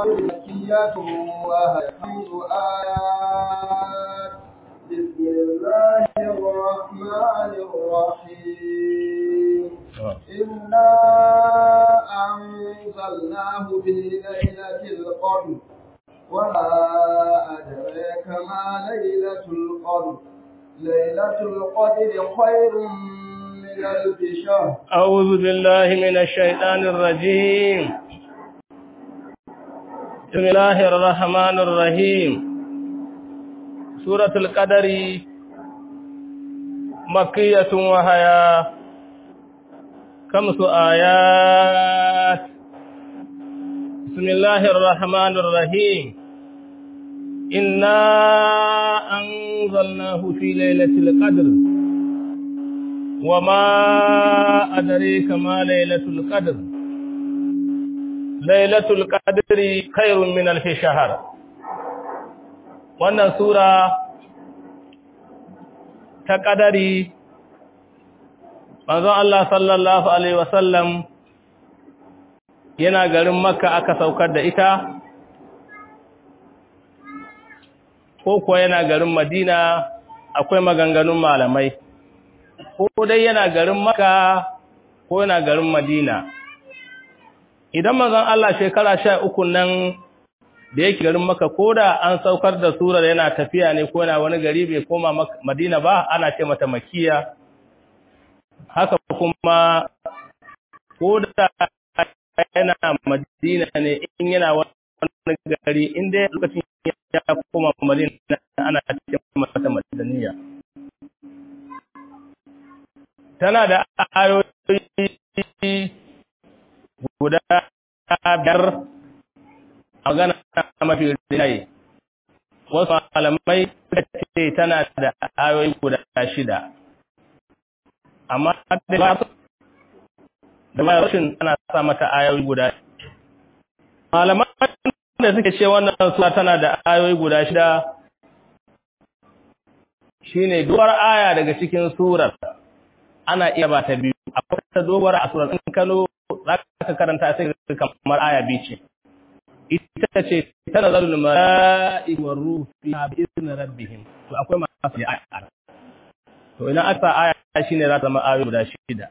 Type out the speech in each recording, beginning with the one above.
مكية وهي خمس آيات بسم الله الرحمن الرحيم إنا أنزلناه في ليلة القدر وما أدراك ما ليلة القدر ليلة القدر خير من ألف شهر أعوذ بالله من الشيطان الرجيم بسم الله الرحمن الرحيم سورة القدر مكية وهي خمس آيات بسم الله الرحمن الرحيم إنا أنزلناه في ليلة القدر وما أدريك ما ليلة القدر ليلة القدر خير من ألف شهر wannan sura ta ƙadari manzon Allah sallallahu alaihi wasallam yana garin makka aka saukar da ita ko kuwa yana garin madina akwai maganganun malamai ko dai yana garin makka ko yana garin madina idan manzon Allah shekara sha uku nan da yake garin maka ko da an saukar da surar yana tafiya ne ko yana wani gari bai koma madina ba ana ce mata makiya haka kuma ko da yana madina ne in yana wani gari inda lokacin ya koma madina ana ce mata madaniya tana da ayoyi guda biyar a magana mafi rinjaye wasu malamai suka ce tana da ayoyi guda shida amma da ba da ba rashin tana sa mata ayoyi guda malaman da suke ce wannan sura tana da ayoyi guda shida shine duwar aya daga cikin surar ana iya ba ta biyu akwai ta doguwar a surar in kano za ka karanta sai kamar aya biyu ce ita ce tana zalul mala'i war ruh fi bi'izni rabbihim to akwai masu ya aya to ina aka aya shine za ta zama ayoyi guda shida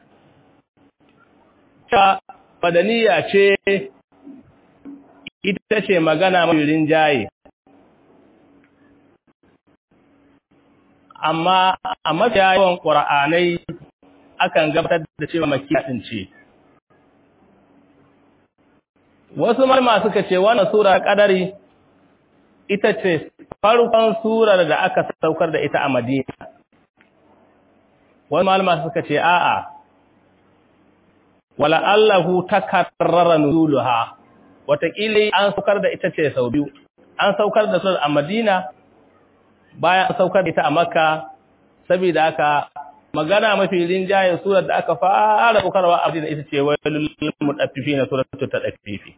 ta badaniya ce ita ce magana mai rinjaye amma a mafiya yawan ƙura'anai akan gabatar da cewa makiya ɗin ce wasu malama suka ce wannan sura ƙadari ita ce farkon surar da aka saukar da ita a madina wasu malama suka ce a'a wala allahu takarrara nuzuluha wataƙila an saukar da ita ce sau biyu an saukar da surar a madina bayan an saukar da ita a makka saboda haka magana mafi rinjaye surar da aka fara saukarwa a madina ita ce wailul mutaffifi na suratul tadaffifi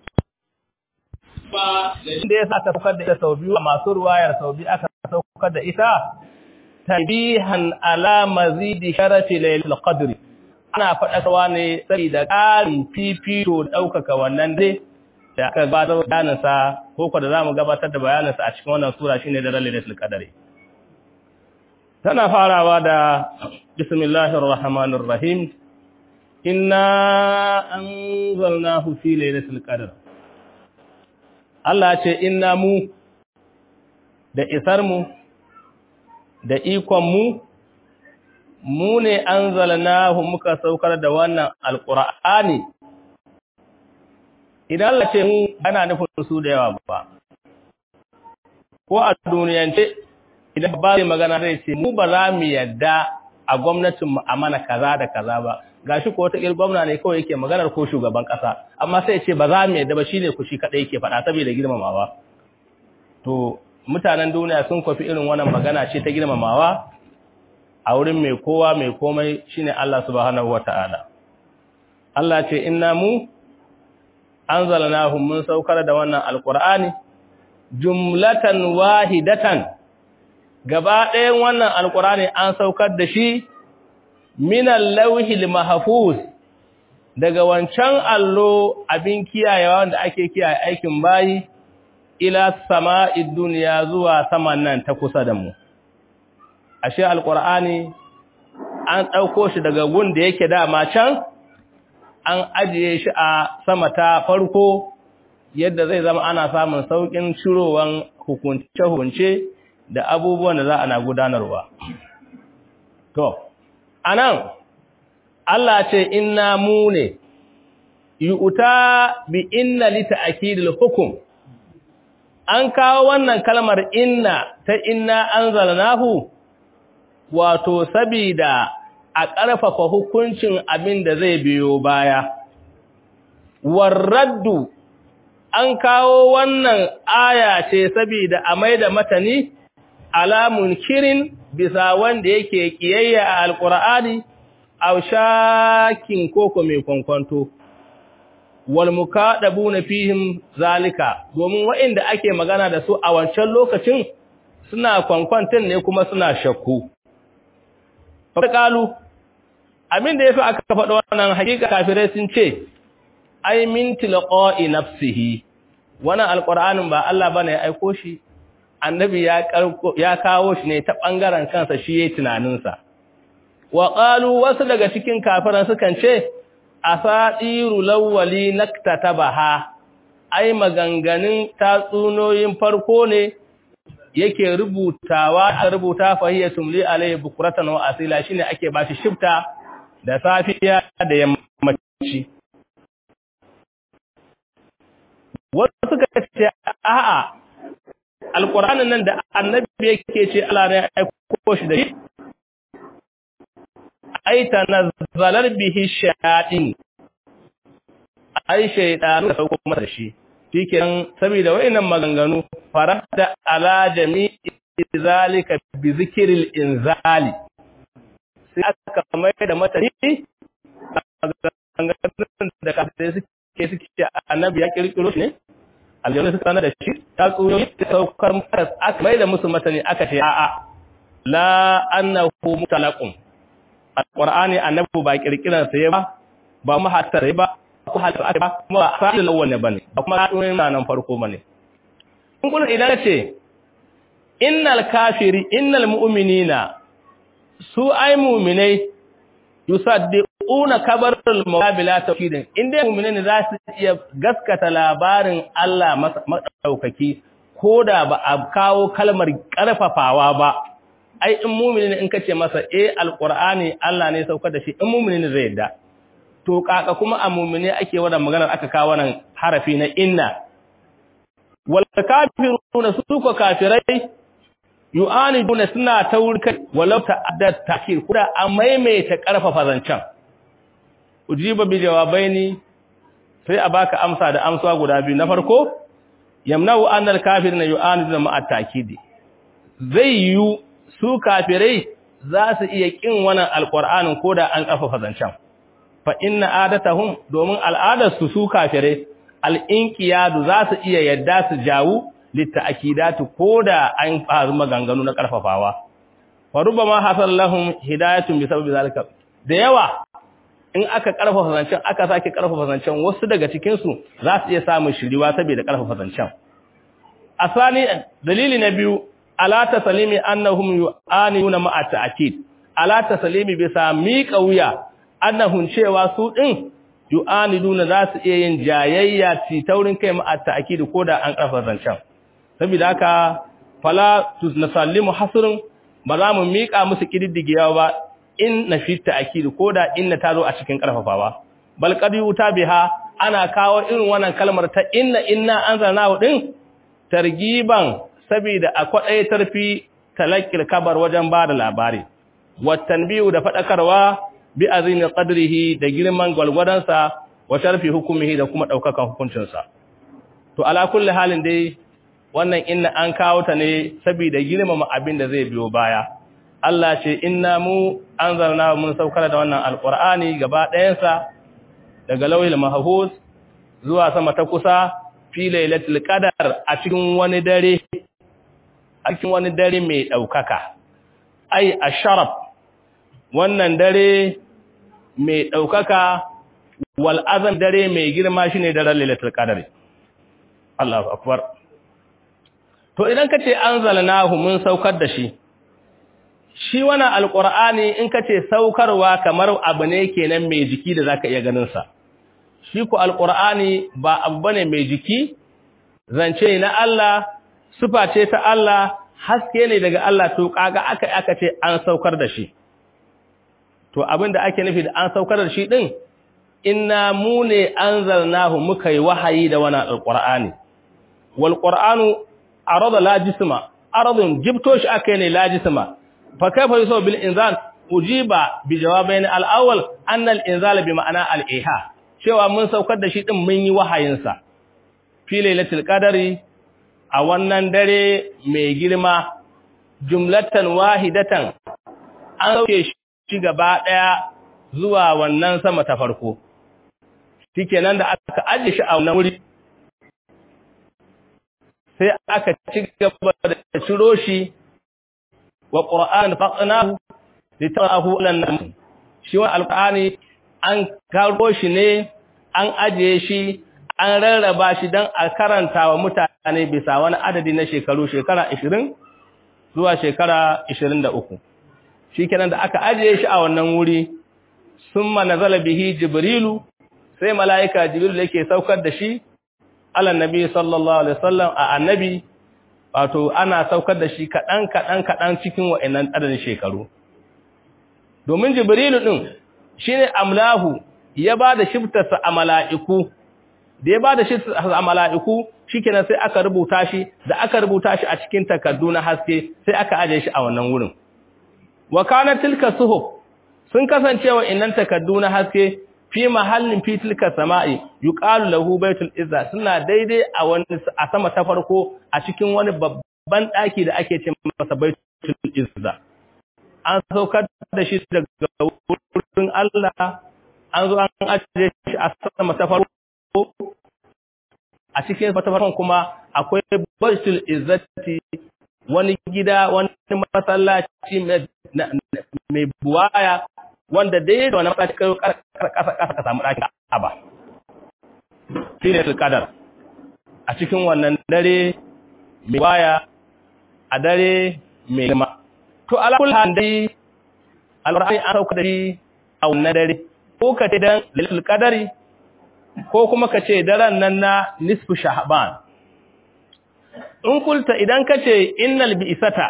ba da yasa aka saukar da ita sau biyu masu ruwayar sau biyu aka saukar da ita tabihan ala mazidi sharafi laylatul qadri ana faɗakarwa ne saboda ƙarin fifito ɗaukaka wannan dai da aka gabatar da bayaninsa ko ko da za mu gabatar da bayaninsa a cikin wannan sura shine da lailatul qadri tana farawa da bismillahir rahmanir rahim inna anzalnahu fi lailatul qadr Allah ce inna mu da isar mu da ikon mu mu ne anzalnahu muka saukar da wannan alqur'ani idan Allah ce mu ana nufin su da yawa ba ko a duniyance idan ba zai magana zai ce mu ba za mu yadda a gwamnatin mu a mana kaza da kaza ba gashi ko wata il gwamna ne kawai yake maganar ko shugaban kasa amma sai ce ba za mu yadda ba shine ku shi kadai yake faɗa saboda girmamawa to mutanen duniya sun kwafi irin wannan magana ce ta girmamawa a wurin mai kowa mai komai shine Allah subhanahu wataala Allah ce inna mu anzalnahu mun saukar da wannan alqur'ani jumlatan wahidatan gaba ɗayan wannan alqur'ani an saukar da shi minal lauhil mahfuz daga wancan allo abin kiyayewa wanda ake kiyaye aikin bayi ila sama'id duniya zuwa saman nan ta kusa da mu ashe alqur'ani an dauko shi daga gun da yake dama can an ajiye shi a sama ta farko yadda zai zama ana samun saukin shirowan hukunce-hukunce da abubuwan da za a na gudanarwa to anan Allah ce inna mu ne yu'ta bi inna li ta'kidil hukm an kawo wannan kalmar inna ta inna anzalnahu wato sabida a ƙarfafa hukuncin abin da zai biyo baya warraddu an kawo wannan aya ce sabida a maida matani alamun kirin bisa wanda yake kiyayya a alqur'ani aw shakin koko mai kwankwanto wal mukadabuna fihim zalika domin waɗanda ake magana da su a wancan lokacin suna kwankwantin ne kuma suna shakku faqalu abin da yafi aka faɗa wannan hakika kafirai sun ce ai min tilqa'i nafsihi wannan alqur'anin ba Allah bane ya aiko shi annabi ya ya kawo shi ne ta bangaren kansa shi yayin tunaninsa wa qalu wasu daga cikin kafiran sukan ce asadiru lawwali naktatabaha ai maganganun tatsunoyin farko ne yake rubutawa a rubuta fahiyatum li alayhi bukratan wa asila shine ake bashi shifta da safiya da yammaci wasu suka ce a'a alqur'anin nan da annabi yake ce Allah ne ya aiko shi da shi ai tanazzalar bihi shayatin ai shaydanu da sauko masa shi shikenan saboda wayannan maganganu farada ala jami'i zalika bi zikril inzali sai aka mai da matani maganganun da kafin suke suke annabi ya kirkiro shi ne aljanna suka sanar da shi ta tsoyoyi da saukar masa aka mai da musu matani aka ce a'a la annahu mutalaqun alqur'ani annabi ba kirkiran sa ba ba mu hatar ba ko hatar ba kuma ba fa'il lawan ne bane ba kuma tsoyin nan farko bane in kun idan ce innal kafiri innal mu'minina su ai mu'minai yusaddiquna kabarul mawabila tawhidin inda mu'minai za su iya gaskata labarin Allah madaukaki koda ba a kawo kalmar karfafawa ba ai in mumini ne in kace masa eh alqur'ani Allah ne saukar da shi in mumini ne zai yadda to kaka kuma a mumini ake wannan maganar aka kawo wannan harafi na inna wal kafiruna su ko kafirai yu'aniduna suna taurika walau ta'addat ta'khir kuda a maimaita karfafa zancan ujiba bi jawabaini sai a baka amsa da amsa guda biyu na farko yamna'u annal kafiruna yu'aniduna ma'a ta'kidi zai yu su kafirai za su iya kin wannan alqur'anin koda an kafafa zancan fa inna adatahum domin al'adarsu su kafirai al'inqiyadu za su iya yadda su jawu litta'kidatu koda an faru maganganu na karfafawa fa rubama hasal lahum hidayatun bi sababi zalika da yawa in aka karfafa zancan aka sake karfafa zancan wasu daga cikin su za su iya samun shiriwa saboda karfafa zancan asani dalili na biyu ala taslimi annahum yu'anuna ma'a ta'kid ala taslimi bisa miƙa wuya annahum cewa su din yu'aniduna za su iya yin jayayya ci taurin kai ma'a ta'kid koda an karfa zancan saboda haka fala tusallimu hasrun ba za mu miƙa musu kididdigewa ba in na fi ta'kid koda inna ta zo a cikin karfafawa bal qad yuta biha ana kawo irin wannan kalmar ta inna inna anzalnahu din targiban saboda a kwaɗaitar fi talakil kabar wajen ba da labari, wattan biyu da faɗakarwa bi azinin ƙadrihi da girman gwalgwadonsa wa sharfi hukumihi da kuma ɗaukakan hukuncinsa. To, ala kulle halin dai, wannan inna an kawo ta ne saboda girmama abin da zai biyo baya. Allah ce, inna mu an zarna mun saukar da wannan alƙur'ani gaba ɗayansa daga lauyin mahafuz zuwa sama ta kusa fi lailatul qadar a cikin wani dare a cikin wani dare mai ɗaukaka, ai, a sharaf, wannan dare mai ɗaukaka wal azam dare mai girma shine daren lailatul qadr Allahu akbar to idan kace anzalnahu mun saukar da shi shi wannan alqur'ani in kace saukarwa kamar abu ne kenan mai jiki da zaka iya ganin sa shi ko alqur'ani ba abu bane mai jiki zance na Allah sifa ce ta Allah haske ne daga Allah to kaga aka aka ce an saukar da shi to abinda ake nufi da an saukar da shi din inna mu ne anzalnahu muka yi wahayi da wannan alqur'ani wal qur'anu arada la jisma aradun jibto shi akai ne la jisma fa kaifa yusaw bil inzal ujiba bi jawabain al awwal anna al inzal bi ma'ana al iha cewa mun saukar da shi din mun yi wahayin sa fi lailatul qadari a wannan dare mai girma jumlatan wahidatan an sauke shi gaba daya zuwa wannan sama ta farko shikenan da aka aje shi a wannan wuri sai aka ci gaba da ciro shi wa qur'an faqnahu litarahu lan shi wa alqur'ani an karo shi ne an aje shi an rarraba shi dan a karanta wa mutane bisa wani adadi na shekaru shekara 20 zuwa shekara 23 shikenan da aka aje shi a wannan wuri summa nazala bihi jibrilu sai malaika jibril yake saukar da shi ala nabi sallallahu alaihi wasallam a annabi wato ana saukar da shi kadan kadan kadan cikin wa'annan adadin shekaru domin jibrilu din shine amlahu ya bada shiftarsa a mala'iku da ya bada shiftarsa a mala'iku shikenan sai aka rubuta shi da aka rubuta shi a cikin takardu na haske sai aka aje shi a wannan wurin wa kana tilka suhuf sun kasancewa innan takardu na haske fi mahallin fi tilka sama'i yuqalu lahu baitul izza suna daidai a wani a sama ta farko a cikin wani babban daki da ake ce masa baitul izza an saukar da shi daga wurin Allah an zo an ajiye shi a sama ta farko a cikin ta farkon kuma akwai baitul izzati wani gida wani masallaci mai buwaya wanda dai da wani masallaci kai kasa kasa ka samu ɗakin aba shi ne kadar a cikin wannan dare mai buwaya a dare mai girma to alakul handai alƙur'ani an sauka da shi a wannan dare ko ka ce dan lailatul qadari ko kuma ka ce daren nan na nisfu shahban in kulta idan ka ce innal bi'sata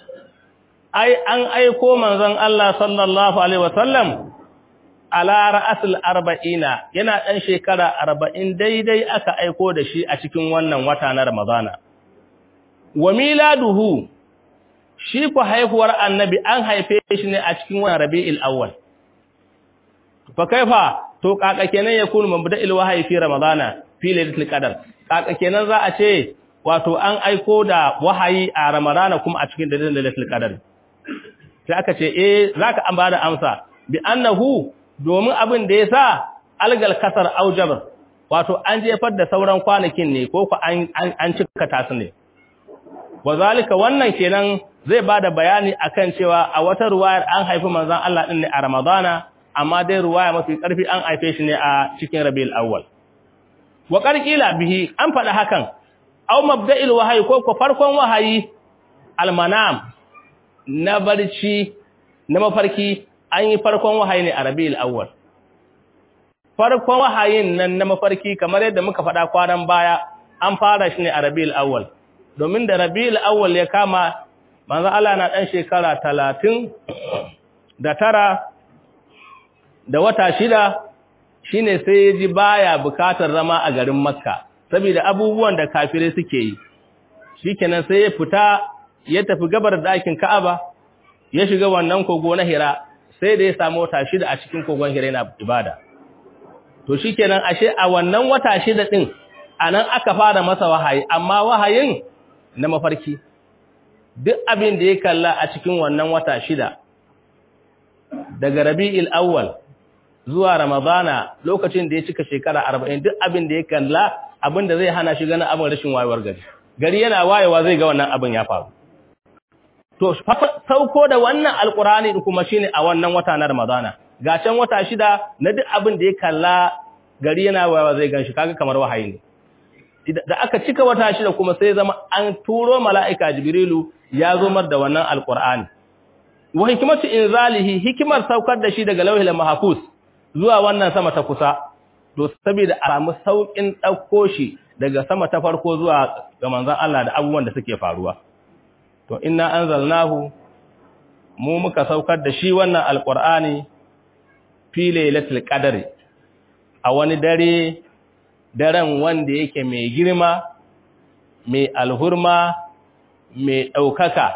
ai an aiko manzon Allah sallallahu alaihi wasallam ala ra'asul arba'ina yana dan shekara 40 daidai aka aiko da shi a cikin wannan wata na ramadana wa miladuhu shi ku haihuwar annabi an haife shi ne a cikin wannan rabi'il awwal fa kaifa to kaka kenan ya kunu mabda'il wahyi fi ramadana fi lailatul qadar kaka kenan za a ce wato an aiko da wahayi a ramadana kuma a cikin dalilin lailatul qadar sai aka ce eh zaka an bada amsa bi annahu domin abin da yasa algal kasar aujabar wato an jefar da sauran kwanakin ne ko ku an an cika tasu ne wazalika wannan kenan zai bada bayani akan cewa a wata ruwayar an haifi manzon Allah din ne a ramadana amma dai ruwaya mafi ƙarfi an haife shi ne a cikin rabiul awwal wa qarqila bihi an faɗa hakan aw mabda'il wahyi ko ko farkon wahayi almanam na barci na mafarki an yi farkon wahayi ne a rabiul awwal farkon wahayin nan na mafarki kamar yadda muka faɗa kwanan baya an fara shi ne a rabiul awwal domin da rabiul awwal ya kama manzo Allah na dan shekara 30 da tara da wata shida shine sai ya ji baya bukatar zama a garin Makka saboda abubuwan da kafirai suke yi shikenan sai ya fita ya tafi gabar dakin Ka'aba ya shiga wannan kogo na Hira sai da ya samu wata shida a cikin kogon Hira yana ibada to shikenan ashe a wannan wata shida din anan aka fara masa wahayi amma wahayin na mafarki duk abin da ya kalla a cikin wannan wata shida daga Rabi'il Awwal zuwa Ramadana lokacin da ya cika shekara 40 duk abin da ya kalla abin da zai hana shi ganin abin rashin wayewar gari gari yana wayewa zai ga wannan abin ya faru to sauko da wannan alkurani kuma shine a wannan wata na Ramadana ga can wata shida na duk abin da ya kalla gari yana wayawa zai ganshi kaga kamar wahayi ne da aka cika wata shida kuma sai zama an turo mala'ika jibrilu ya zo mar da wannan alqur'ani wa hikmatu inzalihi hikimar saukar da shi daga lauhil mahfuz zuwa wannan sama ta kusa to saboda a samu saukin dauko shi daga sama ta farko zuwa ga manzon Allah da abubuwan da suke faruwa to inna anzalnahu mu muka saukar da shi wannan alqur'ani fi lailatul qadri a wani dare daren wanda yake mai girma mai alhurma mai daukaka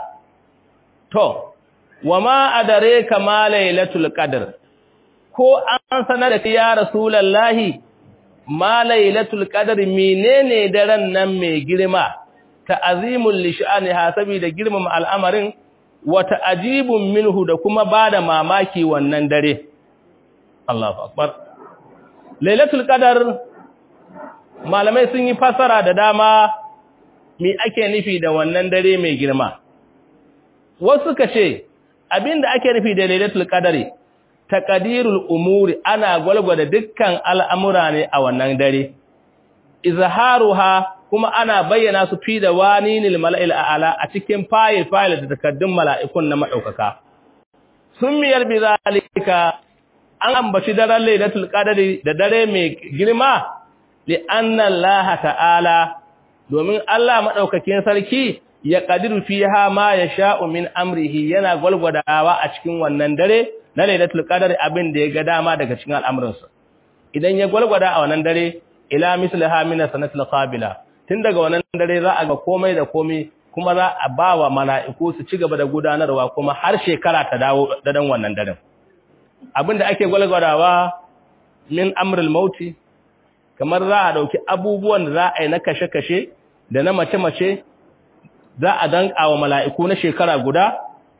to wama adare kama lailatul qadr ko an sanar da ya rasulullahi ma lailatul qadr menene daren nan mai girma ta'azimul lishaniha saboda girmama al'amarin wa ta'ajibun minhu da kuma bada mamaki wannan dare Allahu akbar lailatul qadr malamai sun yi fasara da dama me ake nufi da wannan dare mai girma wasu ka ce abinda ake nufi da lailatul qadri taqdirul umuri ana gwalgwada dukkan al'amura ne a wannan dare izharuha kuma ana bayyana su fi da waninil mala'il a'ala a cikin fayil fayil da takaddun mala'ikun na madaukaka summiyar bi zalika an ambaci daren lailatul qadri da dare mai girma li anna Allah ta'ala domin Allah madaukakin sarki ya qadiru fiha ma yasha'u min amrihi yana gwalgwadawa a cikin wannan dare na lailatul qadri abin da ya ga dama daga cikin al'amuransa idan ya gwalgwada a wannan dare ila mislaha min sanatil qabila tun daga wannan dare za a ga komai da komai kuma za a ba wa mala'iku su ci gaba da gudanarwa kuma har shekara ta dawo da dan wannan daren abinda ake gwalgwadawa min amrul mauti kamar za a dauki abubuwan da za a yi na kashe-kashe da na mace-mace za a danka wa mala'iku na shekara guda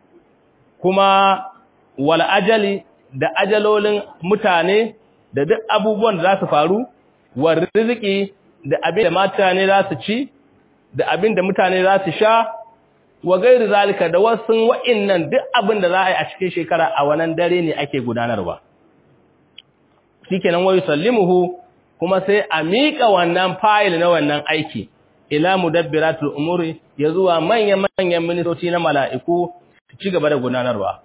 kuma wal ajali da ajalolin mutane da duk abubuwan da za su faru wa riziki da abin da mutane za su ci da abin da mutane za su sha wa gairu zalika da wasu wa'innan duk abin da za a yi a cikin shekara a wannan dare ne ake gudanarwa shikenan wayu sallimuhu kuma sai a miƙa wannan fayil na wannan aiki ila mudabbiratul umuri ya zuwa manyan manyan ministoci na mala'iku su ci gaba da gudanarwa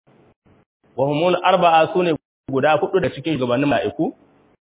wa humul arba'a sune guda hudu da cikin gabanin mala'iku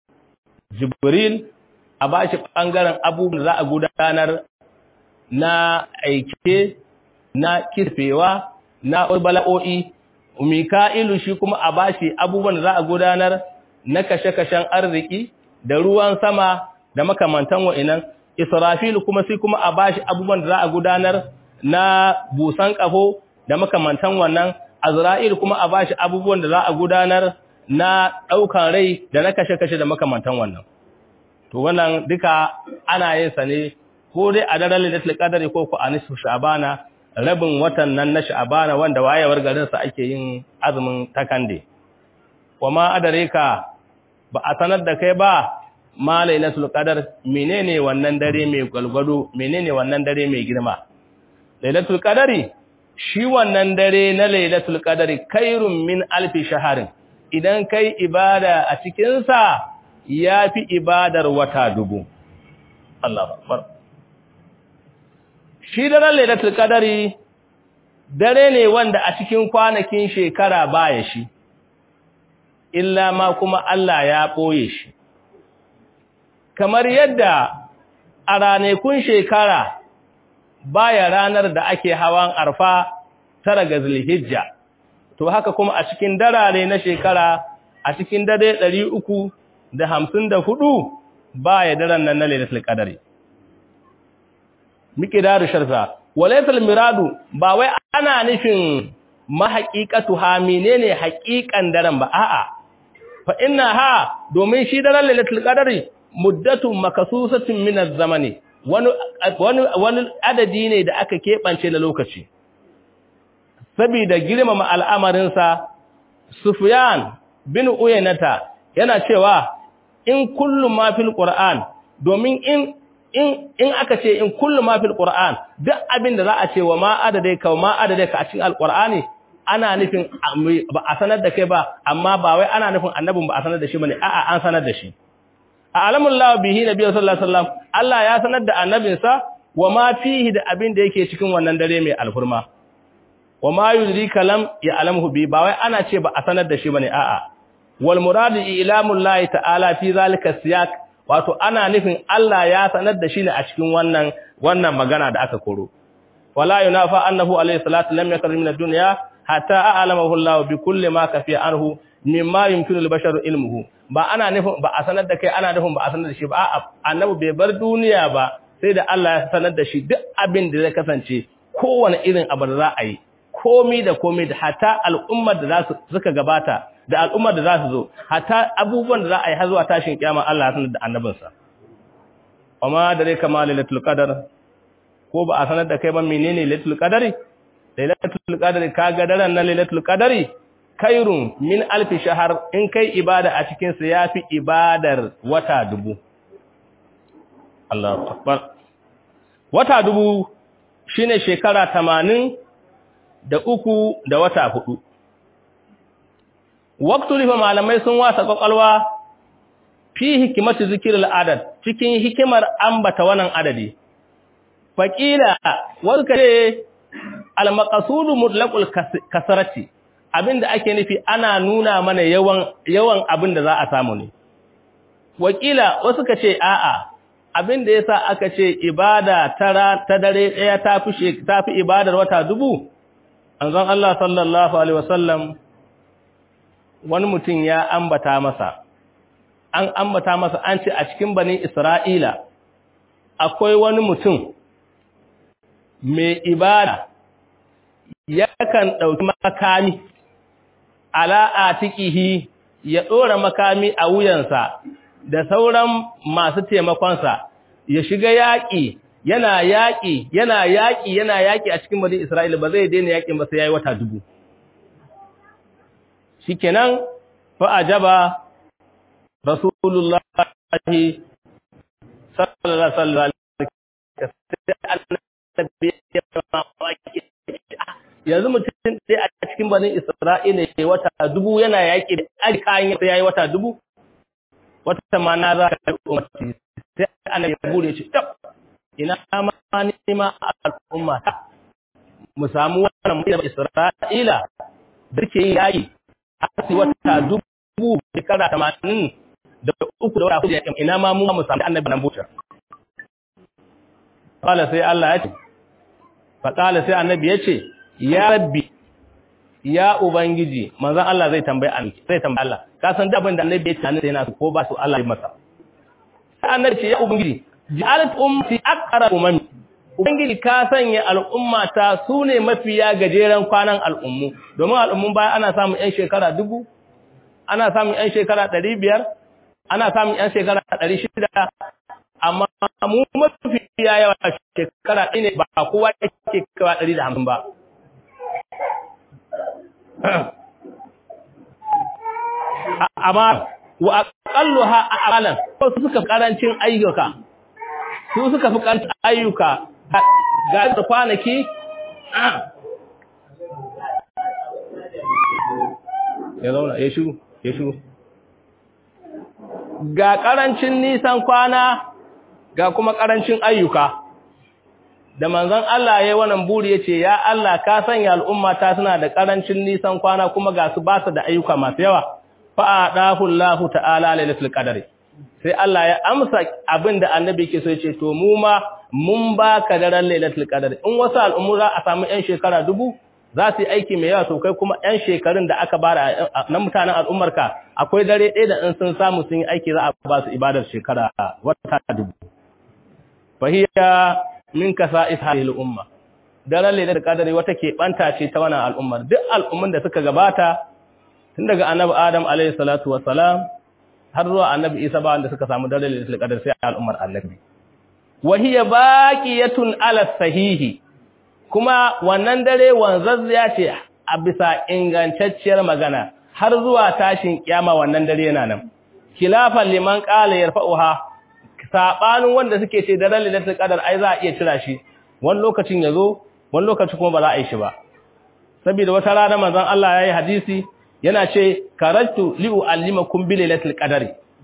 jibril a ba shi ɓangaren abubuwan za a gudanar na aike na kisfewa na bala'o'i mika'ilu shi kuma a ba shi abubuwan da za a gudanar na kashe-kashen arziki da ruwan sama da makamantan wa'inan israfilu kuma sai kuma a ba shi abubuwan da za a gudanar na busan ƙafo da makamantan wannan azra'il kuma a ba shi abubuwan da za a gudanar na ɗaukan rai da na kashe-kashe da makamantan wannan to wannan duka ana yin sa ne ko dai a daren lailatul qadri ko ko a nisfu sha'bana rabin watan nan na sha'bana wanda wayewar garin sa ake yin azumin takande kuma adareka ba a sanar da kai ba ma lailatul qadar menene wannan dare mai galgado menene wannan dare mai girma lailatul qadari shi wannan dare na lailatul qadari khairun min alfi shaharin idan kai ibada a cikin sa ya fi ibadar wata dubu. Allah Akbar. Shi daren Lailatul Qadari dare ne wanda a cikin kwanakin shekara baya shi, illa ma kuma Allah ya ɓoye shi. Kamar yadda a ranakun shekara baya ranar da ake hawan arfa tara ga Zulhijja, to haka kuma a cikin darare na shekara a cikin dare ɗari uku da hamsin da hudu ba ya daren nan na lailatul qadari miqdaru sharfa walaysa miradu ba wai ana nufin mahaqiqatu ha menene haqiqan daren ba a'a fa inna ha domin shi daren lailatul qadari muddatun makasusatin min az-zamani wani wani wani adadi ne da aka kebance na lokaci saboda girmama al'amarin sa Sufyan bin Uyaynata yana cewa in kullu ma fil Qur'an domin in in in aka ce in kullu ma fil Qur'an duk abin da za a ce wa ma adadai ka ma adadai ka a cikin alqur'ani ana nufin ba a sanar da kai ba amma ba wai ana nufin annabin ba a sanar da shi bane a'a an sanar da shi a'lamullahu bihi nabiyyu sallallahu alaihi wasallam Allah ya sanar da annabinsa wa ma fihi da abin da yake cikin wannan dare mai alfurma wa ma yudrika lam ya'lamhu bi ba wai ana ce ba a sanar da shi bane a'a wal muradu ilamullahi ta'ala fi zalika siyaq wato ana nufin Allah ya sanar da shi ne a cikin wannan wannan magana da aka koro wala yunafa annahu alayhi salatu lam yakun min ad-dunya hatta a'lamahu Allah bi kulli ma kafiya anhu mimma yumkinu al-basharu ilmuhu ba ana nufin ba a sanar da kai ana nufin ba a sanar da shi ba a'a annabi bai bar duniya ba sai da Allah ya sanar da shi duk abin da zai kasance kowane irin abu da za a yi komi da komi da hatta al'ummar da za su suka gabata da al'ummar da za su zo hatta abubuwan da za a yi har zuwa tashin kiyama Allah ya sanar da annabinsa amma da dai kama lailatul qadar ko ba a sanar da kai ba menene lailatul qadari lailatul qadari kaga daren na lailatul qadari kairun min alfi shahar in kai ibada a cikin sa yafi ibadar wata dubu Allahu akbar wata dubu shine shekara 80 da uku da wata hudu waqtu lifa malamai sun wasa kwakwalwa fi hikimatu zikril adad cikin hikimar ambata wannan adadi faqila warkare al maqsudu mutlaqul kasarati abinda ake nufi ana nuna mana yawan yawan abin da za a samu ne wakila wasu ka ce a'a abinda yasa aka ce ibada tara ta dare daya tafi tafi ibadar wata dubu anzon Allah sallallahu alaihi wasallam wani mutum ya ambata masa an ambata masa an ce a cikin bani Isra'ila akwai wani mutum mai ibada yakan ɗauki makami ala atikihi ya ɗora makami a wuyansa da sauran masu taimakonsa ya shiga yaƙi yana yaƙi yana yaƙi yana yaƙi a cikin bani Isra'ila ba zai daina yaƙin ba sai yayi wata dubu shikenan fa ajaba rasulullah sallallahu alaihi wasallam yanzu mutum sai a cikin bani Isra'ila ya wata dubu yana yaƙi da alkayin sai yayi wata dubu wata ma na za ta umarci sai annabi ya bude shi tab ina ma ni ma al'umma ta mu samu wannan mutum Isra'ila da ke yin yaƙi har wata dubu shekara tamanin da uku da wata hudu yaƙin ina ma mu mu samu annabi nan buta qala sai Allah ya ce fa qala sai annabi ya ce ya rabbi ya ubangiji manzon Allah zai tambaye annabi zai tambaye Allah ka san da abin da annabi ya ce annabi yana ko ba su Allah ya masa sai annabi ce ya ubangiji ja'alat ummati aqra umami ubangiji ka sanya al'ummata su ne mafiya gajeren kwanan al'ummu domin al'ummun baya ana samun yan shekara dubu ana samun yan shekara ɗari biyar ana samun yan shekara ɗari shida amma mu mafiya yawa shekara ɗaya ne ba kowa yake kawa ɗari da hamsin ba amma wa aqalluha a'malan su suka karancin ayyuka su suka fi karancin ayyuka ga da kwanaki ya zauna ya shiru ya shiru ga karancin nisan kwana ga kuma karancin ayyuka da manzon Allah yayin wannan buri yace ya Allah ka sanya al'umma ta suna da karancin nisan kwana kuma ga su ba su da ayyuka masu yawa fa adahu Allah ta'ala lailatul qadri sai Allah ya amsa abinda annabi ke so yace to mu ma mun baka daren lailatul qadri in wasu al'ummu za a samu yan shekara dubu za su yi aiki mai yawa to kai kuma yan shekarun da aka bara na mutanen al'ummarka akwai dare ɗaya da in sun samu sun yi aiki za a ba su ibadar shekara wata dubu fahiya min kasa'is hadhihi al-umma daren lailatul qadri wata ke banta ce ta wannan al'ummar duk al'umman da suka gabata tun daga annabi adam alayhi salatu wassalam har zuwa annabi isa ba wanda suka samu daren lailatul qadr sai al'ummar annabi wa hiya baqiyatun ala sahihi kuma wannan dare wanzazziya ce a bisa ingantacciyar magana har zuwa tashin kiyama wannan dare yana nan khilafan liman qala yarfa'uha sabanin wanda suke ce daren lailatul qadar ai za a iya cira shi wani lokacin yazo wani lokaci kuma ba za a yi shi ba saboda wata rana manzon Allah yayi hadisi yana ce karatu li uallimakum bi lailatul qadari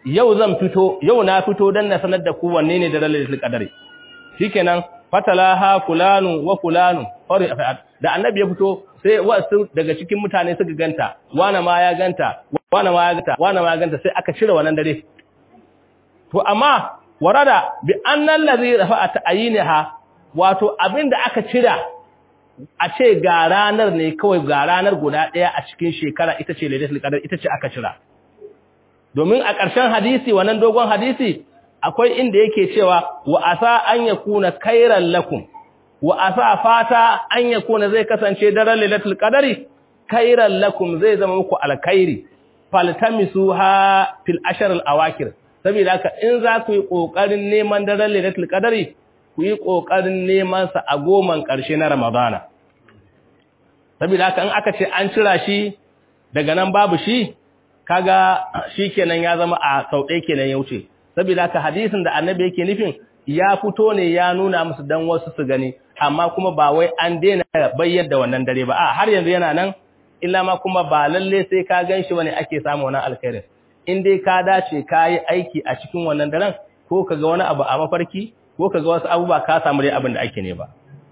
yau zan fito yau na fito dan na sanar da ku wanne ne daren lailatul qadari shikenan fatalaha fulanu wa fulanu da annabi ya fito sai wasu daga cikin mutane suka ganta wana ma ya ganta wana ma ya ganta wana ma ya ganta sai aka cire wannan dare to amma warada bi annal ladhi rafa'a ta'yinha wato abinda aka cira a ce ga ranar ne kawai ga ranar guda daya a cikin shekara ita ce lailatul qadar ita ce aka cira domin a ƙarshen hadisi wannan dogon hadisi akwai inda yake cewa wa asa an yakuna khairan lakum wa asa fata an yakuna zai kasance daren lailatul qadari khairan lakum zai zama muku alkhairi faltamisuha fil ashr al awakir saboda haka in za ku yi kokarin neman daren lailatul qadari ku yi kokarin neman sa a goman karshe na ramadana saboda haka in aka ce an cira shi daga nan babu shi kaga shikenan ya zama a sauɗe kenan ya wuce saboda haka hadisin da annabi yake nufin ya fito ne ya nuna musu dan wasu su gani amma kuma ba wai an daina bayyana da wannan dare ba a har yanzu yana nan illa ma kuma ba lalle sai ka ganshi bane ake samu wannan alkhairin in dai ka dace ka yi aiki a cikin wannan daren ko ka ga wani abu a mafarki ko ka ga wasu abubuwa ka samu dai abin da ake ne ba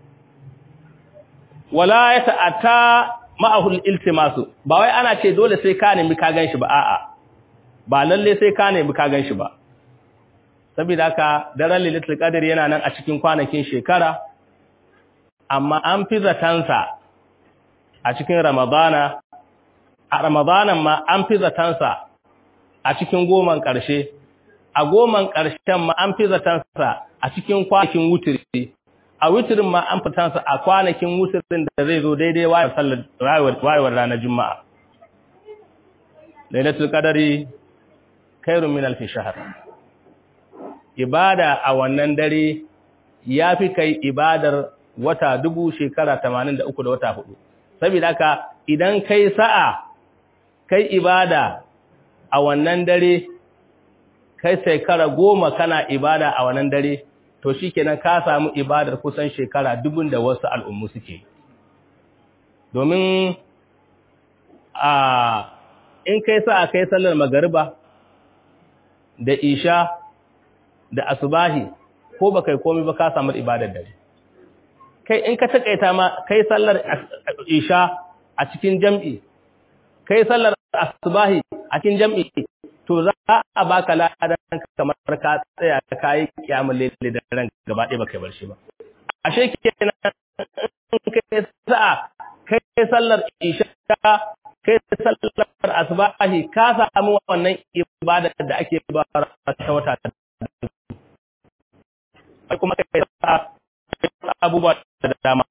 wala ya ta'ata ma'ahul iltimasu ba wai ana ce dole sai ka nemi ka ganshi ba a'a ba lalle sai ka nemi ka ganshi ba saboda haka daren lailatul qadr yana nan a cikin kwanakin shekara amma an fi zatansa a cikin ramadana a ramadanan ma an fi zatansa a cikin goman ƙarshe a goman ƙarshen ma an fi zatansa a cikin kwanakin wutiri a wutirin ma an fitansa a kwanakin wutirin da zai zo daidai wayewar ranar juma'a lailatul qadari khairun min alf shahr ibada a wannan dare yafi kai ibadar wata dubu shekara 83 da wata hudu saboda haka idan kai sa'a kai ibada a wannan dare kai shekara goma kana ibada a wannan dare to shikenan ka samu ibadar kusan shekara dubun da wasu al'ummu suke domin a in kai sa'a kai sallar magariba da isha da asubahi ko ba kai komai ba ka samu ibadar dare kai in ka takaita ma kai sallar isha a cikin jam'i kai sallar asubahi a cikin jam'i to za a baka ladan kamar ka tsaya kai kiyamul layl da ran gaba ɗaya baka bar shi ba ashe kenan kai sa'a kai sallar isha kai sallar asubahi ka samu wannan ibada da ake ba ta wata kuma kai sa'a abubuwa da dama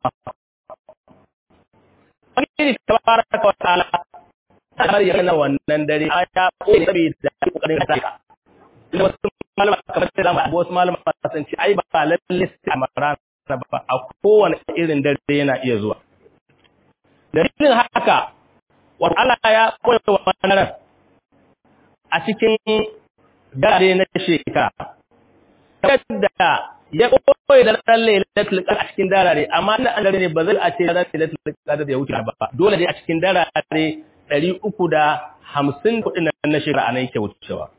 wani tabaraka wa ta'ala har ya kana wannan dare ya koyi saboda kokarin ka ina wasu malama kamar da zamu wasu malama sun ce ai ba lalle sai amara ba a kowane irin dare yana iya zuwa dalilin haka wa Allah ya koyi wannan a cikin dare na shekara da ya koyi da ran lailatul qadr a cikin darare amma na an dare ne ba zai a ce ran lailatul qadr ya wuce ba dole dai a cikin darare 350 kudin nan na shekara anan yake wucewa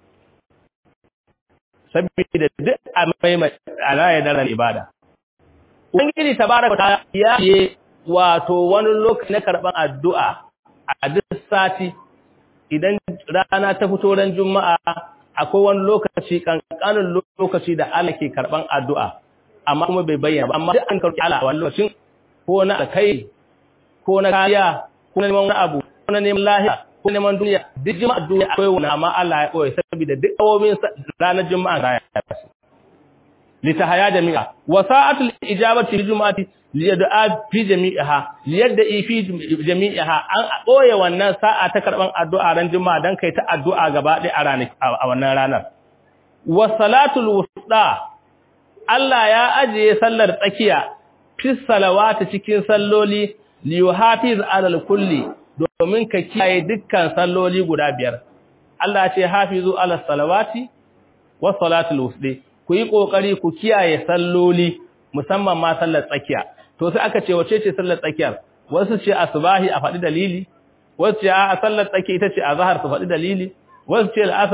saboda duk a mai a raya daren ibada ubangiji tabaraka ta ya yi wato wani lokaci na karban addu'a a duk sati idan rana ta fito ran juma'a akwai wani lokaci kankanin lokaci da Allah ke karban addu'a amma kuma bai bayyana ba amma duk an karɓi Allah a wani lokacin ko na alkai ko na kariya ko na neman wani abu ko na neman lahiya ko neman duniya duk jima'a duniya akwai wani amma Allah ya koyi saboda duk awomin ranar juma'a ga ya fasu litahaya jami'a wa sa'atul ijabati li juma'ati liyad'a fi jami'iha liyadda fi jami'iha an boye wannan sa'a ta karban addu'a ran juma'a dan kai ta addu'a gaba ɗaya a ranar a wannan ranar wa salatul wusta Allah ya ajiye sallar tsakiya fi salawati cikin salloli li yuhafiz alal kulli domin ka kiyaye dukkan salloli guda biyar Allah ya ce hafizu ala salawati wa salatul wusta ku yi kokari ku kiyaye salloli musamman ma sallar tsakiya to sai aka ce wace ce sallar tsakiyar wasu ce asbahi a faɗi dalili wasu ce a sallar tsakiya ita ce azhar su faɗi dalili wasu ce al'asar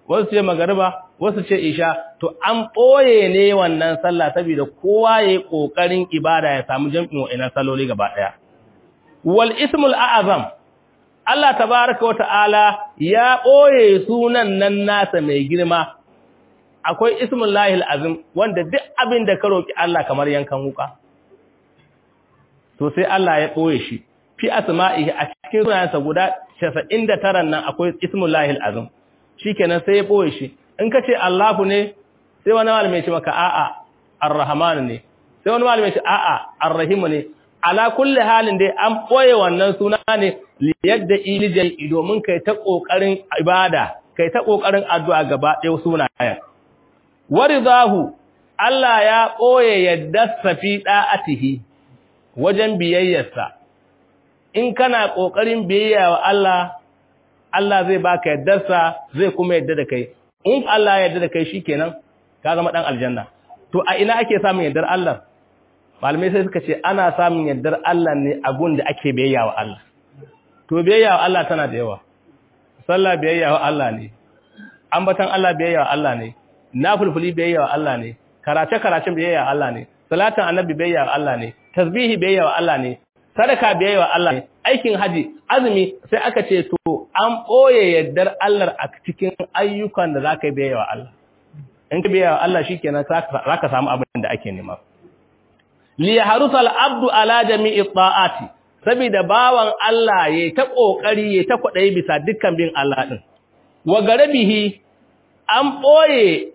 wasu ce magariba wasu ce isha to an ɓoye ne wannan sallah saboda kowa ya yi ƙoƙarin ibada ya samu jam'in wa'inan saloli gaba ɗaya wal ismul a'azam Allah tabaraka wa ta'ala ya ɓoye sunan nan nasa mai girma akwai ismul lahil azim wanda duk abin da ka roƙi Allah kamar yankan wuka to sai Allah ya ɓoye shi fi asma'ihi a cikin sunayensa guda 99 nan akwai ismul lahil azim shikenan sai ya ɓoye shi in ka ce Allahu ne sai wani malami ya ce maka a'a ar-rahman ne sai wani malami ya ce a'a ar-rahim ne ala kulli halin dai an ɓoye wannan suna ne yadda ilijai domin kai ta ƙoƙarin ibada kai ta ƙoƙarin addu'a gaba ɗaya sunayen warizahu Allah ya ɓoye yadda safi ɗa'atihi wajen biyayyarsa in kana ƙoƙarin biyayya wa Allah Allah zai baka yaddarsa zai kuma yadda da kai in Allah ya yadda da kai shikenan ka zama dan aljanna to a ina ake samun yaddar Allah malamai sai suka ce ana samun yaddar Allah ne a gun da ake biyayya wa Allah to biyayya wa Allah tana da yawa sallah biyayya wa Allah ne ambatan Allah biyayya wa Allah ne nafilfili biyayya wa Allah ne karace karacen biyayya wa Allah ne salatin annabi biyayya wa Allah ne tasbihi biyayya wa Allah ne sadaka biyayya wa Allah ne aikin haji azumi sai aka ce to an boye yaddar Allah a cikin ayyukan da zaka yi biyayya wa Allah in ka biyayya wa Allah shikenan zaka samu abin da ake nema li yahrusal abdu ala jami'i ta'ati saboda bawan Allah yayi ta kokari yayi ta kwadai bisa dukkan bin Allah din wa garabihi an boye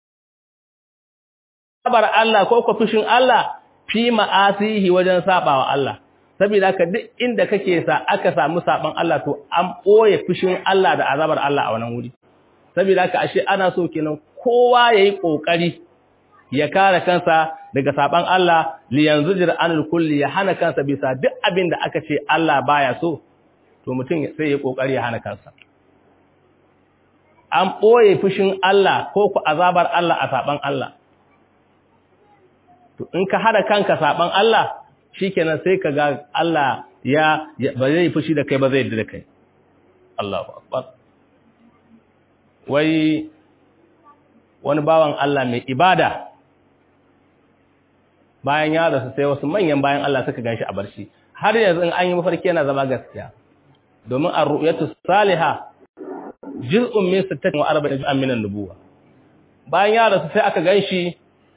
azabar Allah ko ko fushin Allah fi ma'asihi wajen sabawa Allah saboda haka duk inda kake sa aka samu saban Allah to an boye fushin Allah da azabar Allah a wannan wuri saboda haka ashe ana so kenan kowa yayi kokari ya kare kansa daga saban Allah li yanzujir anil kulli ya hana kansa bisa duk abin da aka ce Allah baya so to mutum sai ya kokari ya hana kansa an boye fushin Allah ko ku azabar Allah a saban Allah to in ka hada kanka saban Allah shikenan sai ka ga Allah ya ba zai fushi da kai ba zai da kai Allahu akbar wai wani bawan Allah mai ibada bayan ya rasu sai wasu manyan bayan Allah suka ganshi a barci har yanzu in an yi mafarki yana zama gaskiya domin ar-ru'yatu salihah juz'un min 46 juz'an min an-nubuwa bayan ya rasu sai aka ganshi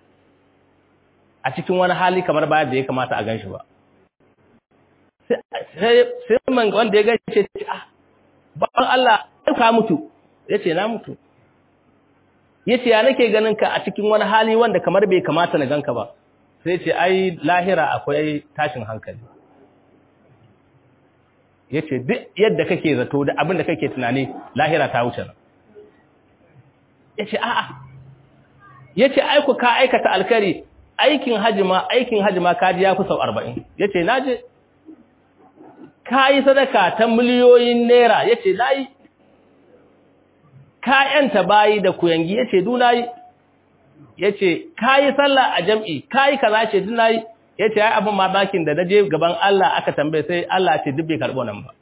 a cikin wani hali kamar bayan da ya kamata a ganshi ba sai sai man wanda ya ganshi ce ah bayan Allah ka mutu yace na mutu yace ya nake ganin ka a cikin wani hali wanda kamar bai kamata na ganka ba sai ce ai lahira akwai tashin hankali yace duk yadda kake zato da abin da kake tunani lahira ta wuce nan yace a'a yace ai ku ka aikata alkari aikin hajima aikin hajima kaji ya fi sau 40 yace naje kai sadaka ta miliyoyin naira yace nayi kayanta bayi da kuyangi yace dunayi yace kai sallah a jam'i kai kaza ce dunayi yace ai abin mamakin da naje gaban Allah aka tambaye sai Allah ce dubbe karbo nan ba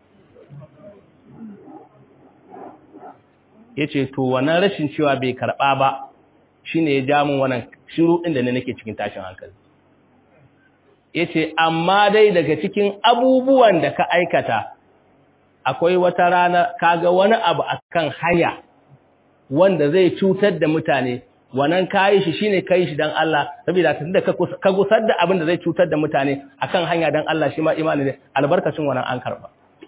yace to wannan rashin cewa bai karba ba shine ya ja min wannan shiru din da ne nake cikin tashin hankali yace amma dai daga cikin abubuwan da ka aikata akwai wata rana kaga wani abu akan haya wanda zai cutar da mutane wannan kayi shi shine kai shi dan Allah saboda tunda ka gusar da abin da zai cutar da mutane akan hanya dan Allah shi ma imani ne albarkacin wannan an karba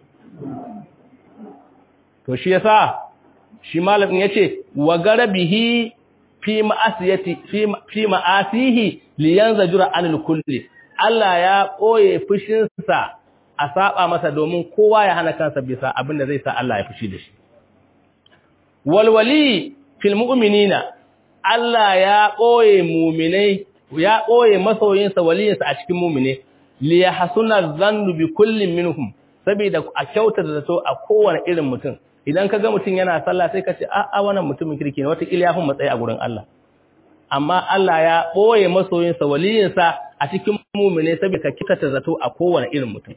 to shi yasa shi malamin yace wa garabihi fi ma'asiyati fi fi ma'asihi liyanzajura anil kulli Allah ya koye fushin sa a saba masa domin kowa ya hana kansa bisa abin da zai sa Allah ya fushi da shi walwali fil mu'minina Allah ya ɓoye muminai ya ɓoye masoyinsa waliyinsa a cikin mumine li yahsuna dhannu bi kullin minhum saboda a kyauta da zato a kowane irin mutum idan kaga mutum yana sallah sai ka ce a a wannan mutumin kirki ne wata kila ya fi matsayi a gurin Allah amma Allah ya ɓoye masoyinsa waliyinsa a cikin mumine saboda ka kikata zato a kowane irin mutum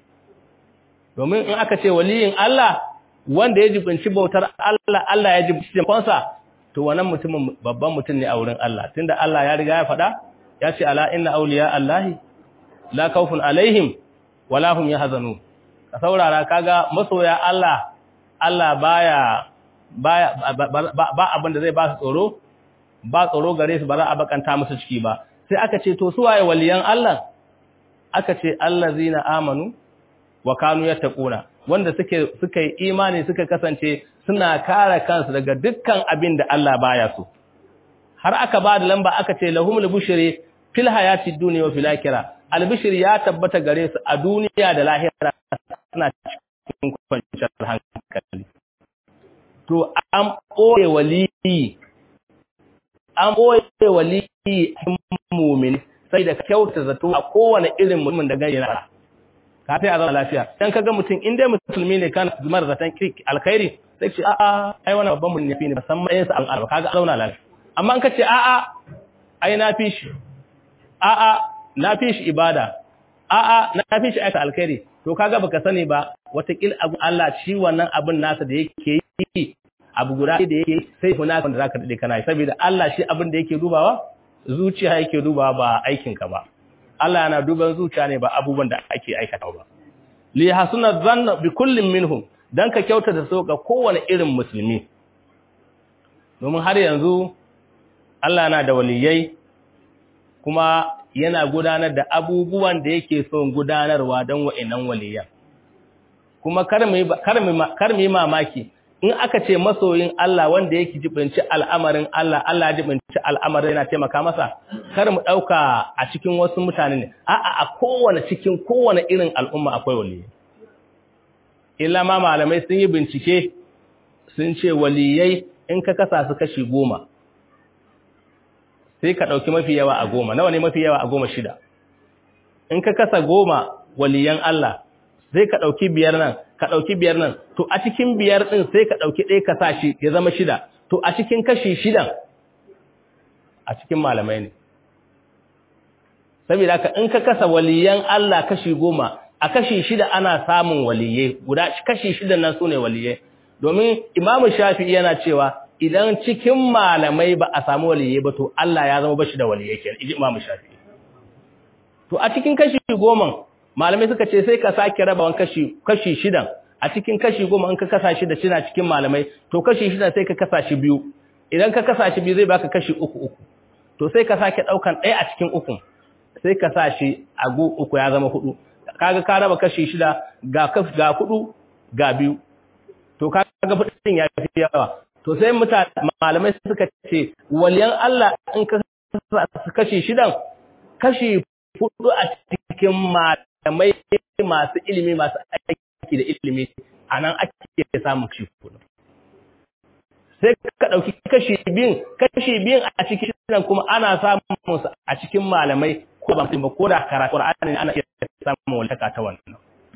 domin in aka ce waliyin Allah wanda ya jibinci bautar Allah Allah ya jibinci jamfansa to wannan mutumin babban mutum ne a wurin Allah tunda Allah ya riga ya faɗa ya ce ala inna awliya Allahi la khawfun alaihim wala hum yahzanun ka saurara kaga masoya Allah Allah baya baya ba abin da zai ba su tsoro ba tsoro gare su ba za a bakanta musu ciki ba sai aka ce to su waye waliyan Allah aka ce allazina amanu wa kanu yattaquna wanda suke suka yi imani suka kasance suna kare kansu daga dukkan abin da Allah baya so har aka ba da lamba aka ce lahumul bushri fil hayati dunya wa fil akhirah albishir ya tabbata gare su a duniya da lahira suna cikin kwanciyar hankali to an ɓoye waliyi an ɓoye waliyi mumin sai da kyauta zato a kowane irin mutumin da gani yana ka ta a zama lafiya dan kaga mutum in dai musulmi ne kana zumar zaton alkhairi sai ce a'a ai wannan babban mun yafi ne musamman yin sa an arba kaga zauna lafiya amma in ka ce a'a ai na fi shi a'a na fi shi ibada a'a na fi shi aika alkhairi to kaga baka sani ba watakil abu Allah shi wannan abin nasa da yake yi abu guda da yake sai huna kan da zaka dade kana saboda Allah shi abin da yake dubawa zuciya yake dubawa ba aikin ka ba Allah yana duban zuciya ne ba abubuwan da ake aikata ba li hasuna dhanna bi kullin minhum dan ka kyauta da so ga kowane irin musulmi domin har yanzu Allah yana da waliyai kuma yana gudanar da abubuwan da yake son gudanarwa don wa'annan waliyan kuma kar mu yi mamaki in aka ce masoyin Allah wanda yake jibinci al'amarin Allah Allah jibinci al'amarin yana taimaka masa kar mu ɗauka a cikin wasu mutane ne a'a a kowane cikin kowane irin al'umma akwai waliyai illa ma malamai sun yi bincike sun ce waliyai in ka kasa su kashi goma sai ka ɗauki mafi yawa a goma nawa ne mafi yawa a goma shida in ka kasa goma waliyan Allah sai ka ɗauki biyar nan ka ɗauki biyar nan to a cikin biyar ɗin sai ka ɗauki ɗaya ka sa shi ya zama shida to a cikin kashi shidan a cikin malamai ne saboda haka in ka kasa waliyan Allah kashi goma a kashi shida ana samun waliyai guda kashi shidan nan sune waliyai domin imamu shafi'i yana cewa idan cikin malamai ba a samu waliyai ba to Allah ya zama bashi da waliyai kenan iji Imam Shafi'i to a cikin kashi goma malamai suka ce sai ka sake rabawan kashi kashi shidan a cikin kashi goma in ka kasa shi da cina cikin malamai to kashi shidan sai ka kasa shi biyu idan ka kasa shi biyu zai baka kashi uku uku to sai ka sake daukan ɗaya a cikin uku sai ka sa shi a gu uku ya zama hudu kaga ka raba kashi shida ga ga hudu ga biyu to kaga fudin ya fi yawa to sai mutane malamai suka ce waliyan Allah in ka kashi shidan kashi hudu a cikin malamai masu ilimi masu aiki da ilimi anan ake samun kashi hudu sai ka dauki kashi biyun kashi biyun a cikin shidan kuma ana samun su a cikin malamai ko ba ba ko da karatu Qur'ani ana iya samun walaka ta wannan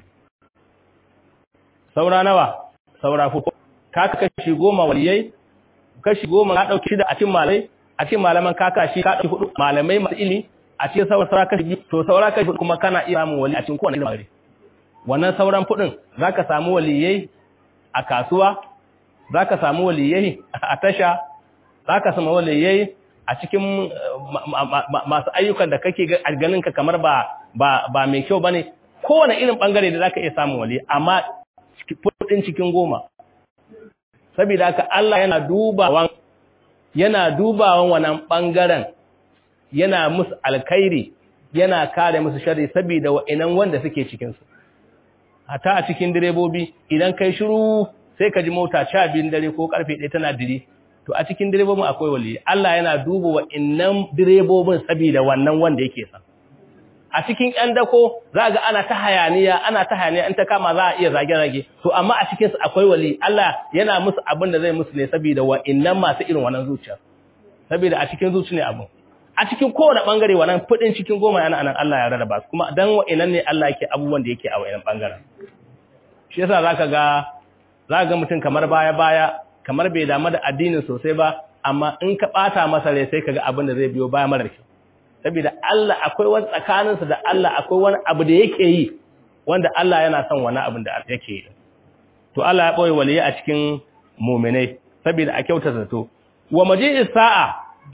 saura nawa saura hudu ka kashi goma waliyai kashi goma ka dauki shida a cikin malai a cikin malaman ka kashi ka dauki hudu malamai masu ilimi a cikin sauran saura kashi biyu to saura kashi kuma kana iya samun wali a cikin kowane lamari wannan sauran fudin zaka samu waliyai a kasuwa zaka samu waliyai a tasha zaka samu waliyai a cikin masu ayyukan da kake ganin ka kamar ba ba ba mai kyau bane kowane irin bangare da zaka iya samun wali amma fudin cikin goma saboda haka Allah yana dubawan yana dubawan wannan bangaren yana musu alkhairi yana kare musu sharri saboda wa'inan wanda suke cikin su hata a cikin direbobi idan kai shiru sai ka ji mota 12 dare ko karfe 1 tana dire to a cikin direbobin akwai wali Allah yana duba wa'innan direbobin saboda wannan wanda yake san a cikin ƴan dako za ga ana ta hayaniya ana ta hayaniya in ta kama za a iya zage-zage to amma a cikin su akwai wali Allah yana musu abin da zai musu ne saboda wa'innan masu irin wannan zuciya saboda a cikin zuci ne abin a cikin kowane bangare wannan fudin cikin goma yana anan Allah ya rarraba su kuma dan wa'innan ne Allah yake abubuwan da yake a wa'innan bangaren shi yasa zaka ga zaka ga mutum kamar baya-baya kamar bai damu da addinin sosai ba amma in ka bata masa rai sai kaga abin da zai biyo baya marar kyau saboda Allah akwai wani tsakaninsa da Allah akwai wani abu da yake yi wanda Allah yana son wani abin da yake yi to Allah ya boye waliyi a cikin mu'minai saboda a kyauta zato wa maji'is sa'a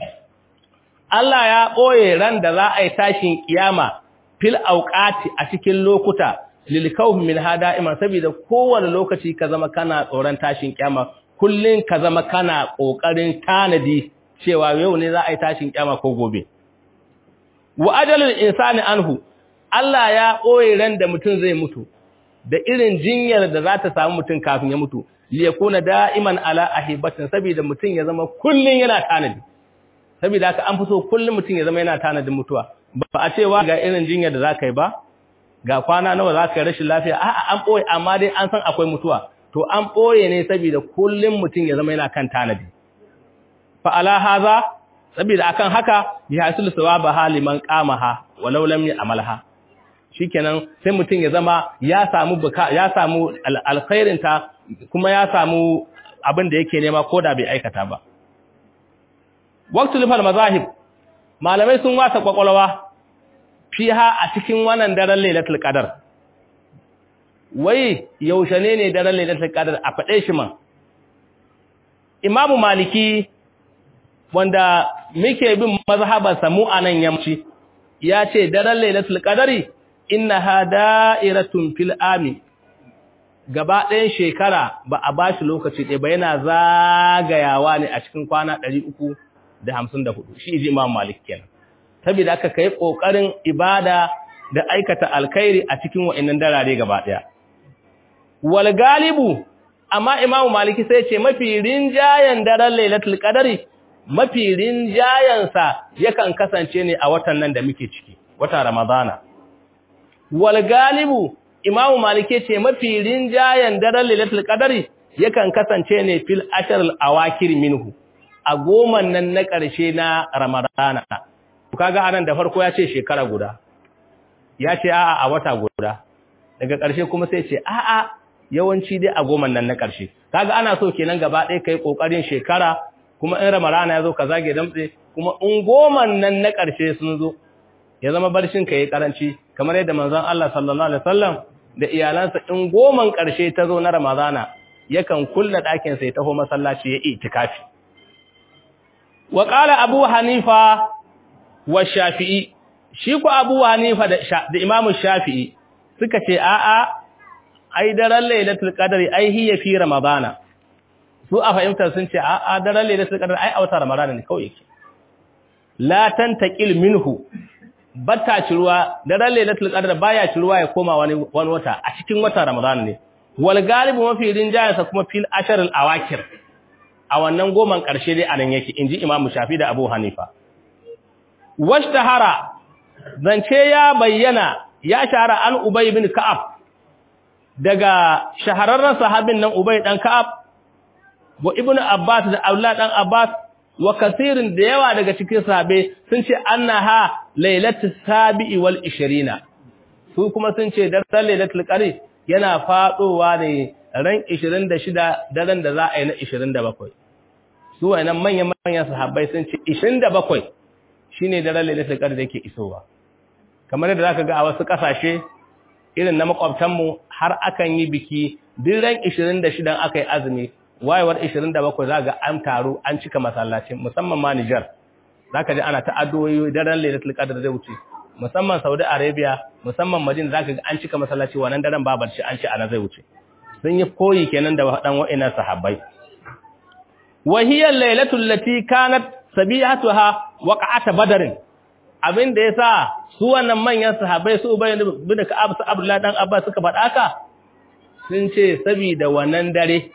Allah ya ɓoye ran da za a yi tashin kiyama fil auqati a cikin lokuta lil kawfi min hada'iman saboda kowane lokaci ka zama kana tsoron tashin kiyama kullun ka zama kana kokarin tanadi cewa yau ne za a yi tashin kiyama ko gobe wa ajalul insani anhu Allah ya ɓoye ran da mutum zai mutu da irin jinyar da za ta samu mutum kafin ya mutu liyakuna da'iman ala ahibatin saboda mutum ya zama kullun yana tanadi saboda haka an fi so kullum mutum ya zama yana tanadin mutuwa ba a cewa ga irin jinyar da za ka yi ba ga kwana nawa za ka yi rashin lafiya a'a an ɓoye amma dai an san akwai mutuwa to an ɓoye ne saboda kullum mutum ya zama yana kan tanadi fa ala haza saboda akan haka ya hasul sawaba haliman qamaha walau lam ya'malha shikenan sai mutum ya zama ya samu buka ya samu alkhairin ta kuma ya samu abin da yake nema koda bai aikata ba waqtul fal mazahib malamai sun wasa kwakwalwa fiha a cikin wannan daren lailatul qadar wai yaushe ne ne daren lailatul qadar a fade shi man imamu maliki wanda muke bin mazhabar samu anan yamci ya ce daren lailatul qadari innaha da'iratun fil ami gaba ɗayan shekara ba a bashi lokaci ɗaya ba yana zagayawa ne a cikin kwana ɗari uku. da hamsin da hudu shi ji imam malik kenan saboda aka kai kokarin ibada da aikata alkhairi a cikin wa'annan darare gaba daya wal galibu amma imam maliki sai ce mafi rinjayen daren lailatul qadari mafi rinjayen sa yakan kasance ne a watan nan da muke ciki watan ramadana wal galibu imam maliki ce mafi rinjayen daren lailatul qadari yakan kasance ne fil ashr al awakir minhu a goman nan na ƙarshe na Ramadana. Kaga anan da farko ya ce shekara guda, ya ce a'a a wata guda, daga ƙarshe kuma sai ce a'a yawanci dai a goman nan na ƙarshe. Kaga ana so kenan gaba ɗaya kai ƙoƙarin shekara kuma in Ramadana ya zo ka zage damtse kuma in goman nan na ƙarshe sun zo ya zama barcin ka yi ƙaranci kamar yadda manzon Allah sallallahu alaihi wasallam da iyalansa in goman ƙarshe ta zo na Ramadana yakan kulla ɗakin sai taho masallaci ya itikafi. wa ƙala abu hanifa wa shafi'i shi ku abu hanifa da imamu shafi'i suka ce a'a ai daren lailatul qadri ai hiya fi ramadana su a fahimtar sun ce a'a daren lailatul qadri ai a wata ramadana ne kawai yake la tantaqil minhu batta ciruwa daren lailatul qadri baya ciruwa ya koma wani wani wata a cikin wata ramadana ne wal galibu mafi rinjayansa kuma fil ashr al awakir a wannan goman ƙarshe dai anan yake inji Imam Shafi da Abu Hanifa washtahara zance ya bayyana ya shahara an Ubay ibn Ka'ab daga shahararren sahabin nan Ubay dan Ka'ab wa Ibn Abbas da Abdullah dan Abbas wa kasirin da yawa daga cikin sahabe sun ce annaha lailatus sabi'i wal 20 su kuma sun ce daren lailatul qadr yana fadowa ne ran 26 daren da za a yi na 27 su wayannan manyan manyan sahabbai sun ce 27 shine daren lailatul qadr da yake isowa kamar yadda zaka ga a wasu kasashe irin na makwabtan mu har akan yi biki duk ran 26 aka yi azumi wayewar 27 zaka an taru an cika masallacin musamman ma Niger zaka ji ana ta addu'o'i daren lailatul qadr zai wuce musamman Saudi Arabia musamman Madina zaka ga an cika masallaci wannan daren babar shi an ci ana zai wuce sun yi koyi kenan da waɗan wa'ina sahabbai. Wahiyar lailatul lati kanat sabihatuha waqa'ata badarin abin da yasa su wannan manyan sahabbai su Ubay bin Ka'ab su Abdullah dan Abbas suka faɗa ka sun ce saboda wannan dare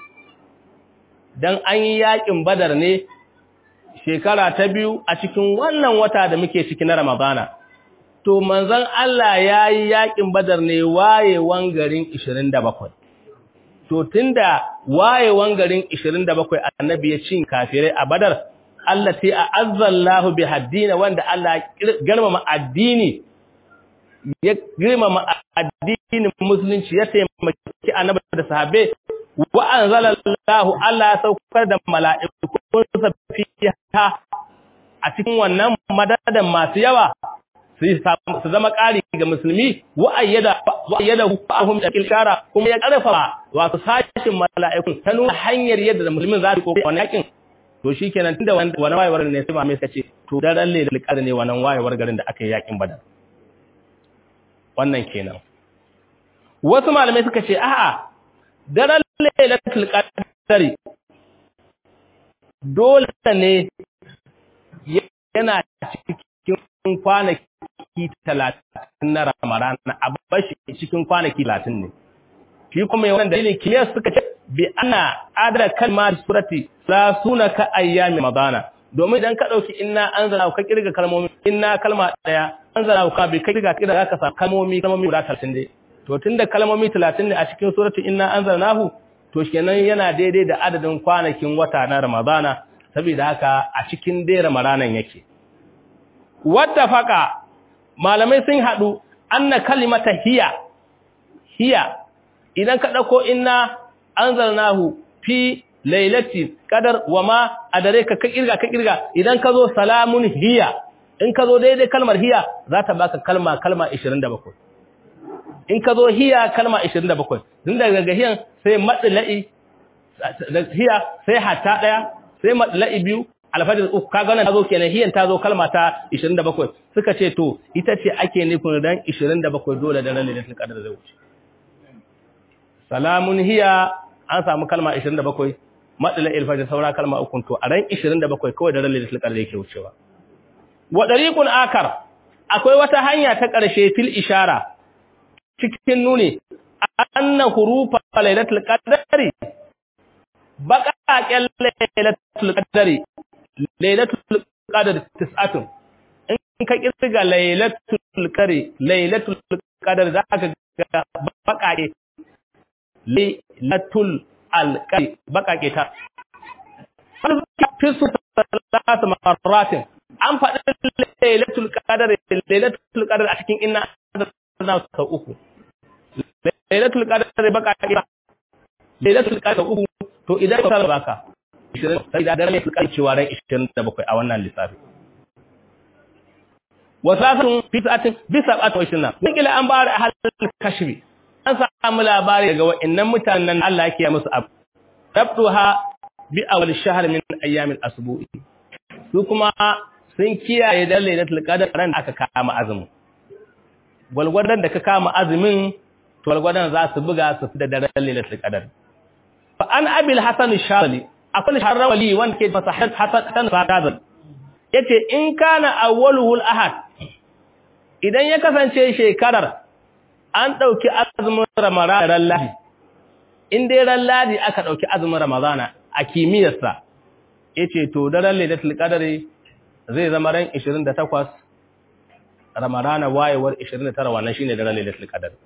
dan an yi yakin Badar ne shekara ta biyu a cikin wannan wata da muke ciki na Ramadana to manzon Allah yayi yakin Badar ne wayewan garin 27 to tunda wayewan garin 27 annabi ya cin kafirai a badar allati a'azzallahu bihaddina wanda Allah girmama addini ya girmama addinin musulunci ya taimaki annabi da sahabbai wa anzalallahu Allah ya saukar da mala'ikun sa fiha a cikin wannan madadan masu yawa su zama ƙari ga musulmi wa'ayyada wa'ayyada fa'ahum da kilkara kuma ya karfafa wato sashin mala'ikun ta nuna hanyar yadda musulmin za su kokari wannan yakin to shikenan tunda wannan wayewar ne sai malamai suka ce to daren lailatul qadr ne wannan wayewar garin da aka yi yakin badar wannan kenan wasu malamai suka ce a'a daren lailatul qadr dole ne yana cikin kwanaki talatin na ramadan a bashi cikin kwanaki talatin ne shi kuma yawan dalilin kiliyar suka ce bi ana adada kalmar surati la suna ka ayyami ramadana domin idan ka dauki inna anzala ka kirga kalmomi inna kalma daya anzala ka bi kirga kirga ka sa kalmomi kalmomi guda 30 dai to tunda kalmomi 30 ne a cikin surati inna anzalnahu to kenan yana daidai da adadin kwanakin wata na ramadana saboda haka a cikin dai ramadanan yake wattafaqa malamai sun hadu anna kalimata hiya hiya idan ka dauko inna anzalnahu fi lailati qadar wama adareka ka kirga ka kirga idan ka zo salamun hiya in ka zo daidai kalmar hiya za ta baka kalma kalma 27 in ka zo hiya kalma 27 din daga gahiyan sai madla'i hiya sai hatta daya sai madla'i biyu alfajir uku kaga wannan tazo kenan hiyan tazo kalma ta 27 suka ce to ita ce ake nufin ran 27 dole da ran lailatul qadar zai wuce salamun hiya an samu kalma 27 madala alfajir saura kalma uku to a ran 27 kawai da ran lailatul qadr yake wucewa wa dariqun akar akwai wata hanya ta karshe fil ishara cikin nuni anna hurufa lailatul qadri baqaqal lailatul qadri lailatul qadr tis'atun in ka kirga lailatul qadri lailatul qadr zaka ga baqaqe lailatul alqari bakake ta fi su salatu marratin an faɗi lailatul qadar lailatul qadar a cikin inna na sau uku lailatul qadar bakake lailatul qadar uku to idan ka baka 20 sai da lailatul qadar cewa ran 27 a wannan lissafi wasafin fi sa'atin bi sab'atin wa ishirina wakila an bari a halin kashfi an samu labari daga wa'annan mutanen Allah yake musu abu rabduha bi awal shahr min ayyamin asbu'i su kuma sun kiyaye da lailatul qadr ran da aka kama azumin gwalgwadan da ka kama azumin to gwalgwadan za su buga su fi da daren lailatul qadr fa an abil hasan shali akwai sharawali wanda ke masa hasan sadad yace in kana awwaluhul ahad idan ya kasance shekarar an ɗauki azumin ramadana ran ladi in dai ran ladi aka ɗauki azumin ramadana a kimiyyarsa ya ce to daren lailatul qadari zai zama ran 28 ramadana wayewar 29 wannan shine daren lailatul qadari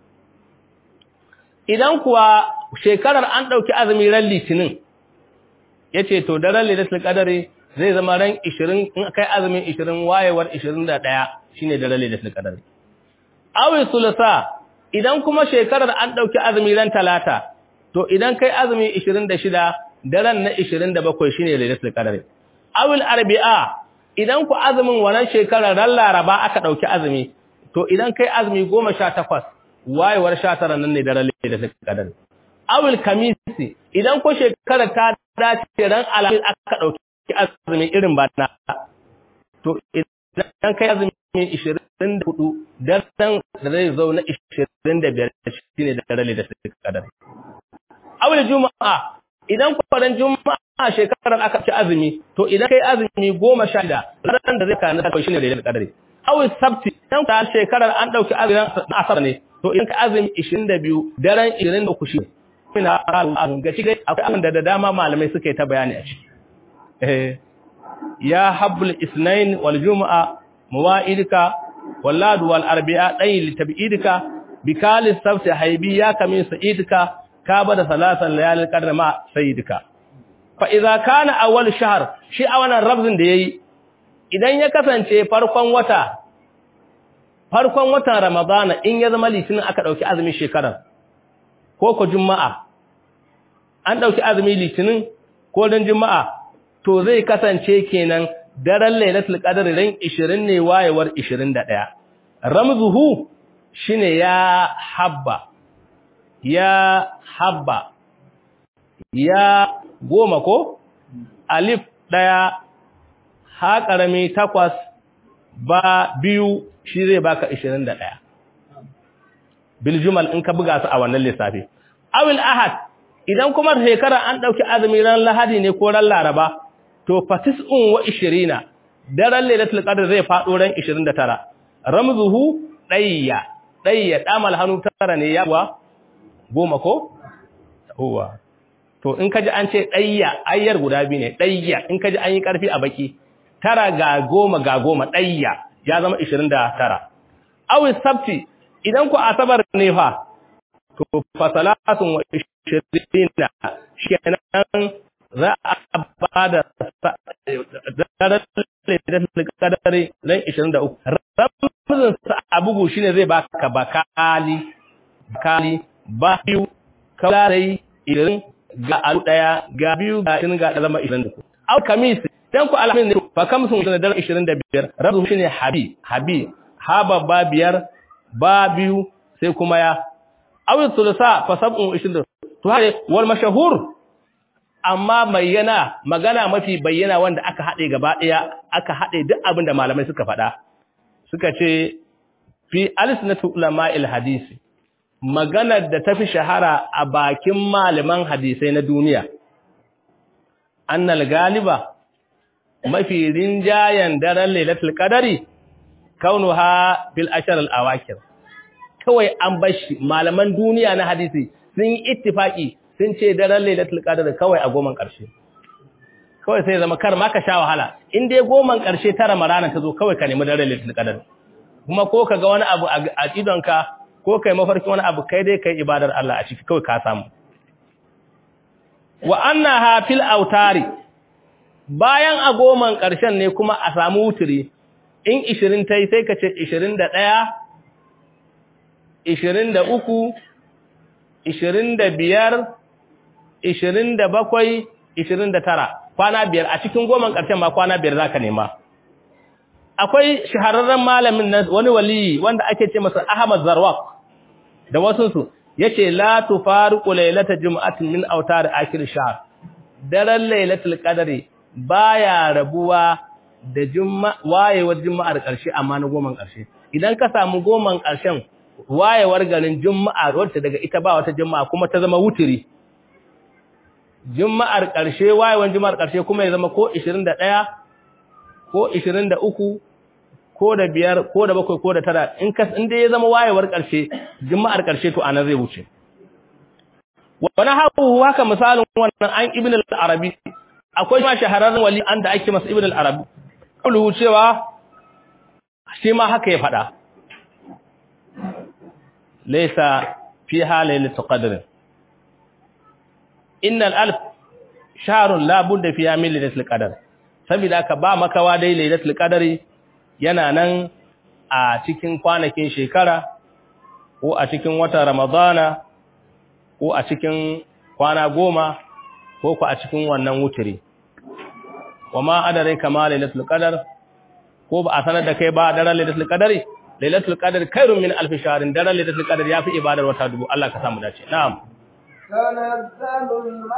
idan kuwa shekarar an ɗauki azumin ran litinin ya ce to daren lailatul qadari zai zama ran 20 in kai azumin 20 wayewar 21 shine daren lailatul qadari awi sulasa idan kuma shekarar an ɗauki azumi ran talata to idan kai azumi 26 daren na 27 shine lailatul qadr awil arbi'a idan ku azumin wannan shekarar ran laraba aka ɗauki azumi to idan kai azumi 18 wayewar 19 nan ne daren lailatul qadr awil kamisi idan ku shekarar ta dace ran alamin aka ɗauki azumi irin bana to idan kai azumi 24 daren da zai zo na 25 shine da dare da suka kadar. Awul juma'a idan kwaran juma'a shekarar aka ci azumi to idan kai azumi 16 ran da zai kana da shine da kadar. Awul sabti idan ka shekarar an dauki azumin asar ne to idan ka azumi 22 daren 23 shi ina ga shi akwai abin da dama malamai suka yi ta bayani a ciki. Eh ya habbul isnain wal juma'a muwa'idika واللاد والأربعاء أي لتبعيدك بكال السبت حيبياك من سعيدك كابد ثلاثا ليالي القدر مع سيدك فإذا كان أول شهر شيء أولا الربز دي idan ya kasance farkon wata farkon watan ramadana in ya zama litinin aka dauki azumin shekarar ko ko juma'a an dauki azumi litinin ko dan juma'a to zai kasance kenan daren lailatul qadr ran 20 ne wayewar 21 ramzuhu shine ya habba ya habba ya goma ko alif ɗaya ha ƙarami takwas ba biyu shi zai baka ishirin da ɗaya biljumal in ka buga su a wannan lissafi awil ahad idan kuma shekara an ɗauki azumi ran lahadi ne ko ran laraba to fatis'un wa ishirina daren lailatul qadr zai faɗo ran ishirin da tara ramzuhu ɗayya ɗayya ɗamal hannu tara ne ya kuwa goma ko? uwa to in kaji an ce ɗayya ayyar guda biyu ne ɗayya in kaji an yi ƙarfi a baki tara ga goma ga goma ɗayya ya zama ishirin da tara awis sabti idan ku asabar ne fa to fasalatun wa ishirina kenan za a ba da daren kadari ran ishirin da uku ramazin sa a bugu shine zai baka bakali bakali ba biyu kawai irin ga alu daya ga biyu ga ishirin ga zama ishirin da uku au kamis dan ku alhamin ne fa kamsun da daren ishirin da biyar rabu shine habi habi ha babba biyar ba biyu sai kuma ya awi sulusa fa sab'un ishirin da to hare wal mashahur amma bayyana magana mafi bayyana wanda aka haɗe gaba ɗaya aka haɗe duk abin da malamai suka faɗa suka ce fi alisnatu ulama'il hadisi maganar da tafi shahara a bakin malaman hadisai na duniya annal galiba mafi rinjayen daren lailatul qadari kaunuha fil ashar al awakir kawai an bashi malaman duniya na hadisi sun yi ittifaki sun ce daren lailatul qadr kawai a goman karshe kawai sai zama kar ma ka sha wahala in dai goman karshe tara marana ta zo kawai ka nemi daren lailatul qadr kuma ko ka ga wani abu a idonka ko kai mafarkin wani abu kai dai kai ibadar Allah a ciki kawai ka samu wa annaha fil autari bayan a goman karshen ne kuma a samu wuturi in 20 tai sai ka ce 21 23 25 ishirin da bakwai, ishirin da tara, kwana biyar a cikin goman ƙarshen ma kwana biyar za ka nema. Akwai shahararren malamin na wani waliyi wanda ake ce masa Ahmad Zarwak da wasunsu, ya ce, La tufaru lailata juma'atin min autar akir shahar, daren lailatul ƙadari ba ya rabuwa da wayewar juma'ar ƙarshe amma na goman ƙarshe. Idan ka samu goman ƙarshen wayewar garin juma'a wacce daga ita ba wata juma'a kuma ta zama wuturi. juma'ar ƙarshe wayewan juma'ar ƙarshe kuma ya zama ko 21 ko 23 ko da biyar ko da bakwai ko da tara in ka in dai ya zama wayewar ƙarshe juma'ar ƙarshe to anan zai wuce wani hawo haka misalin wannan an ibn al-arabi akwai ma shahararren wali an da ake masa ibn al-arabi kullu cewa shi ma haka ya faɗa laysa fiha lailatul qadr innal alf shahrun la budda fiha min lailatul qadr saboda ka ba makawa dai lailatul qadri yana nan a cikin kwanakin shekara ko a cikin watan ramadana ko a cikin kwana goma ko ku a cikin wannan wuturi wama adare kama lailatul qadr ko ba a sanar da kai ba daren lailatul qadri lailatul qadr khairun min alf shahrin daren lailatul qadr yafi ibadar wata dubu Allah ka samu dace na'am تنزل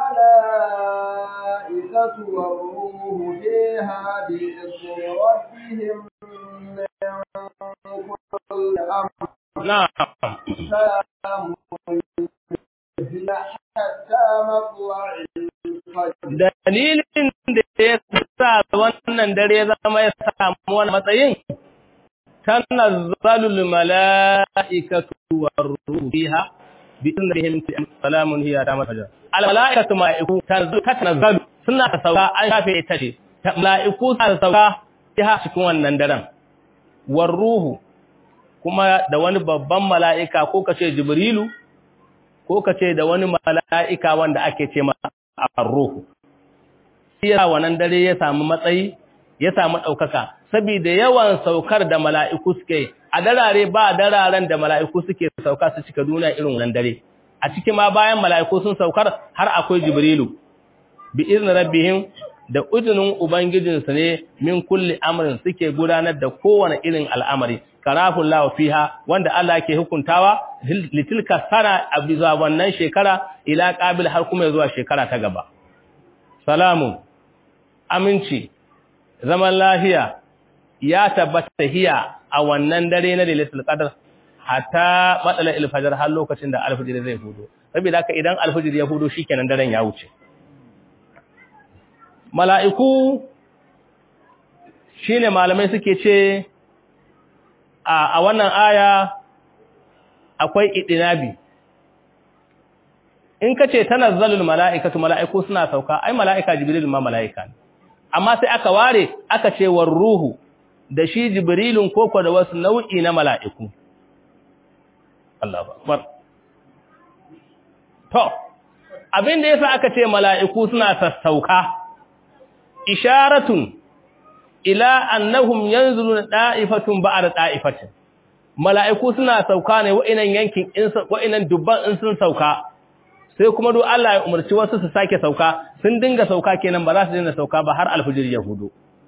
الملائكة والروح فيها بإذن ربهم من كل أمر na'am سلام هي حتى مطلع الفجر dalilin da ya sa wannan dare ya zama ya samu wani matsayin tanazzalul mala'ikatu war-ruhu fiha bi idnihim salamun hiya ta masaja al mala'ikatu mala'iku tanazzalu suna ta sauka an shafe ita ce mala'iku suna ta sauka fiha cikin wannan daren war-ruhu kuma da wani babban mala'ika ko kace jibrilu ko kace da wani mala'ika wanda ake ce ma ar-ruhu ya wannan dare ya samu matsayi ya samu ɗaukaka saboda yawan saukar da mala'iku suke a darare ba dararen da mala'iku suke sauka su cika duniya irin wannan dare a ciki ma bayan mala'iku sun saukar har akwai jibrilu bi izni rabbihim da uzinin ubangijinsu ne min kulli amrin suke gudanar da kowane irin al'amari karafun lawa fiha wanda Allah ke hukuntawa litilka sana a bisa wannan shekara ila qabil har kuma zuwa shekara ta gaba salamun aminci zaman lafiya ya tabbata hiya a wannan dare na lailatul qadr hatta matsala alfajr har lokacin da alfajr zai hudo saboda haka idan alfajr ya hudo shikenan daren ya wuce mala'iku shine malamai suke ce a wannan aya akwai idinabi in kace tanazzalul mala'ikatu mala'iku suna sauka ai mala'ika jibril ma mala'ika ne amma sai aka ware aka ce war ruhu da shi jibrilun koko da wasu nau'i na mala'iku Allahu akbar to abin da yasa aka ce mala'iku suna sassauka isharatun ila annahum yanzuluna da'ifatun ba'da da'ifatin mala'iku suna sauka ne wa'inan yankin in wa'inan dubban in sun sauka sai kuma duk Allah ya umarci wasu su sake sauka sun dinga sauka kenan ba za su dinga sauka ba har alfijir ya hudu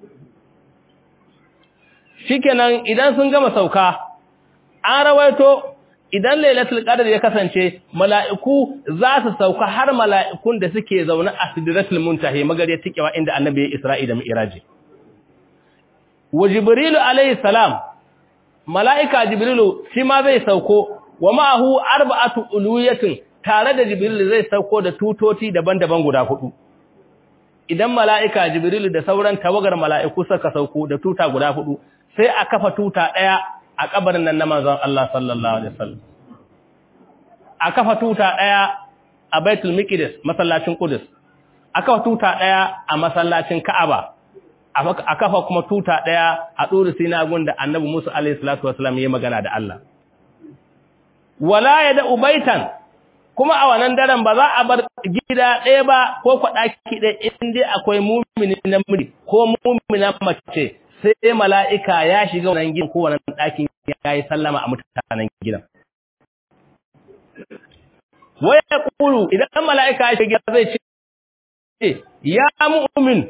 shikenan idan sun gama sauka an rawaito idan lailatul qadr ya kasance mala'iku za su sauka har mala'ikun da suke zaune a sidratul muntahi magariyar tikewa inda annabi ya isra'i da mi'raji wa jibrilu alayhi salam mala'ika jibrilu shi ma zai sauko wa ma'ahu arba'atu uluyatin tare da jibrilu zai sauko da tutoti daban-daban guda hudu idan mala'ika jibrilu da sauran tawagar mala'iku suka sauko da tuta guda hudu sai a kafa tuta daya a kabarin nan na manzon Allah sallallahu alaihi wasallam a kafa tuta daya a Baitul Miqdis masallacin Qudus a kafa tuta daya a masallacin Ka'aba a kafa kuma tuta daya a duri Sina gunda Annabi Musa alaihi salatu wasallam yayi magana da Allah wala yada ubaitan kuma a wannan daren ba za a bar gida ɗaya ba ko kwaɗaki ɗaya in dai akwai mumini namiji ko mumina mace sai mala'ika ya shiga wannan gidan ko wannan ɗakin ya yi sallama a mutanen gidan. Waya ƙulu idan mala'ika ya shiga zai ce, Ya mu'umin,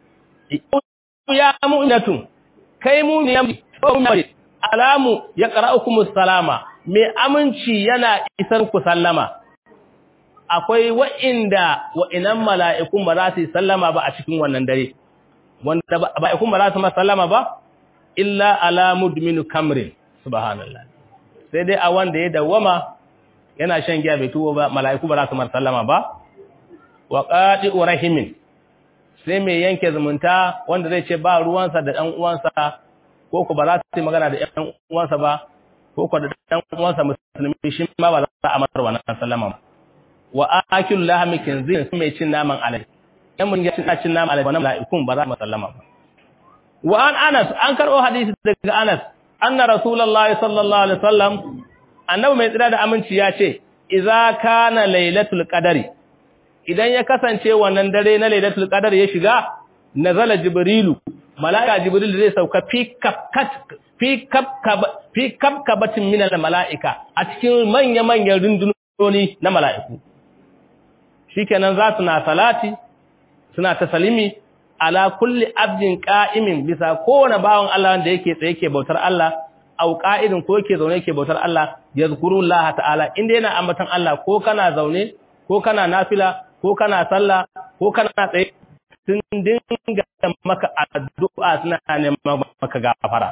ya mu'inatun, kai mu'min alamu ya ƙara'ukumus salama, mai aminci yana isar ku sallama. Akwai wa'inda wa'inan mala'ikun ba za su yi sallama ba a cikin wannan dare. wanda ba ikun ba za su sallama ba illa ala mudminu kamrin subhanallah sai dai a wanda ya dawama yana shan giya bai tuwo ba mala'iku ba za su sallama ba wa qati'u rahimin sai mai yanke zumunta wanda zai ce ba ruwansa da ɗan uwansa ko ko ba za su yi magana da ɗan uwansa ba ko ko da ɗan uwansa musulmi shi ma ba za a masa wannan sallama ba wa akil lahmi kinzin mai cin naman alai yan mun ga cin nama alai wannan mala'ikun ba za mu sallama ba wa an Anas an karbo hadisi daga Anas anna rasulullahi sallallahu alaihi wasallam annabi mai tsira da aminci ya ce idza kana lailatul qadari idan ya kasance wannan dare na lailatul qadar ya shiga nazala jibrilu mala'ika jibril zai sauka fi kapkat fi kapkab fi kapkabatin min al mala'ika a cikin manya manyan rundunoni na mala'iku shikenan za su na salati suna tasalimi ala kulli abdin qa'imin bisa kowane bawon Allah wanda yake tsaye yake bautar Allah au qa'idin ko yake zaune yake bautar Allah yazkurullah ta'ala inda yana ambatan Allah ko kana zaune ko kana nafila ko kana sallah ko kana tsaye sun dinga maka addu'a suna neman maka gafara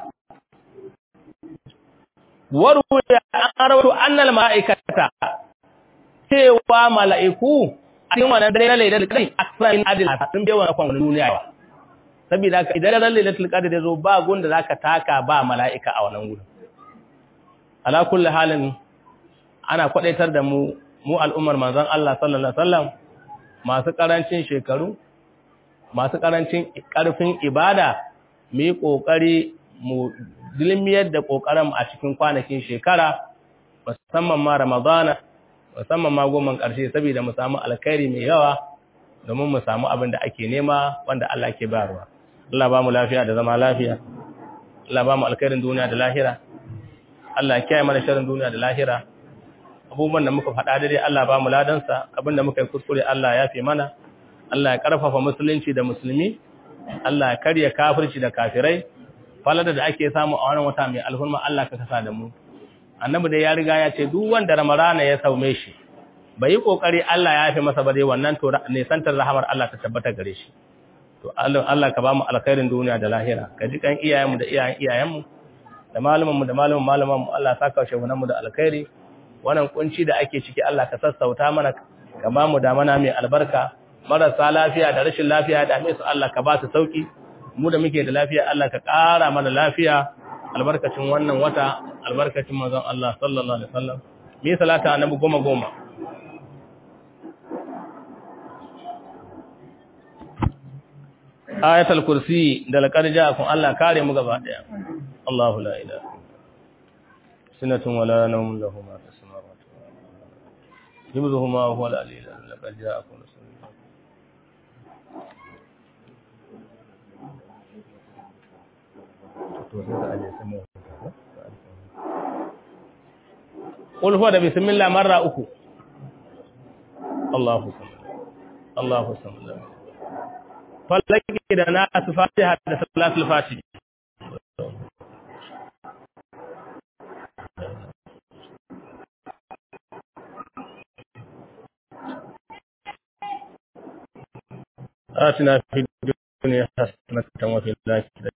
waru ya arawu annal malaikata cewa mala'iku a cikin wannan dare na lailatul qadr aksarin adil sun bai wannan kwan duniya ba saboda haka idan ran lailatul qadr ya zo ba gunda zaka taka ba mala'ika a wannan gurin ala kulli halin ana kwadaitar da mu mu al'ummar manzon Allah sallallahu alaihi wasallam masu karancin shekaru masu karancin karfin ibada mu yi kokari mu dilmiyar da kokarin a cikin kwanakin shekara musamman ma ramadana musamman ma goma ƙarshe saboda mu samu alkhairi mai yawa domin mu samu abin da ake nema wanda Allah ke bayarwa Allah ba mu lafiya da zama lafiya Allah ba mu alkhairin duniya da lahira Allah ya kiyaye mana sharrin duniya da lahira abubuwan da muka faɗa dai Allah ba mu ladansa abin da muka yi kuskure Allah ya fi mana Allah ya karfafa musulunci da musulmi Allah ya karya kafirci da kafirai falada da ake samu a wannan wata mai alhurma Allah ka kasa da mu annabi dai ya riga ya ce duk wanda ramadana ya saume shi bai yi kokari Allah ya yafe masa ba dai wannan to ne santar rahamar Allah ta tabbata gare shi to Allah ka ba mu alkhairin duniya da lahira ka ji kan iyayenmu da iyayen iyayenmu da malumanmu da malumin malamanmu Allah saka shehunanmu da alkhairi wannan kunci da ake ciki Allah ka sassauta mana ka ba mu da mana mai albarka marasa lafiya da rashin lafiya da su Allah ka ba su sauki mu da muke da lafiya Allah ka ƙara mana lafiya albarkacin wannan wata albarkacin manzon Allah sallallahu alaihi wasallam mi salata annabi goma goma ayatul kursi da laqad ja'akum Allah kare mu gaba daya Allahu la ilaha sinatun wala nawmun lahu ma fis samawati yumzuhuma huwa al-aliyyul azim laqad ja'akum rasulun Qul huwa da bismillah marra uku Allahu samad Allahu samad fallaki da nasu fatiha da salatul fatiha آتنا في الدنيا حسنة وفي الآخرة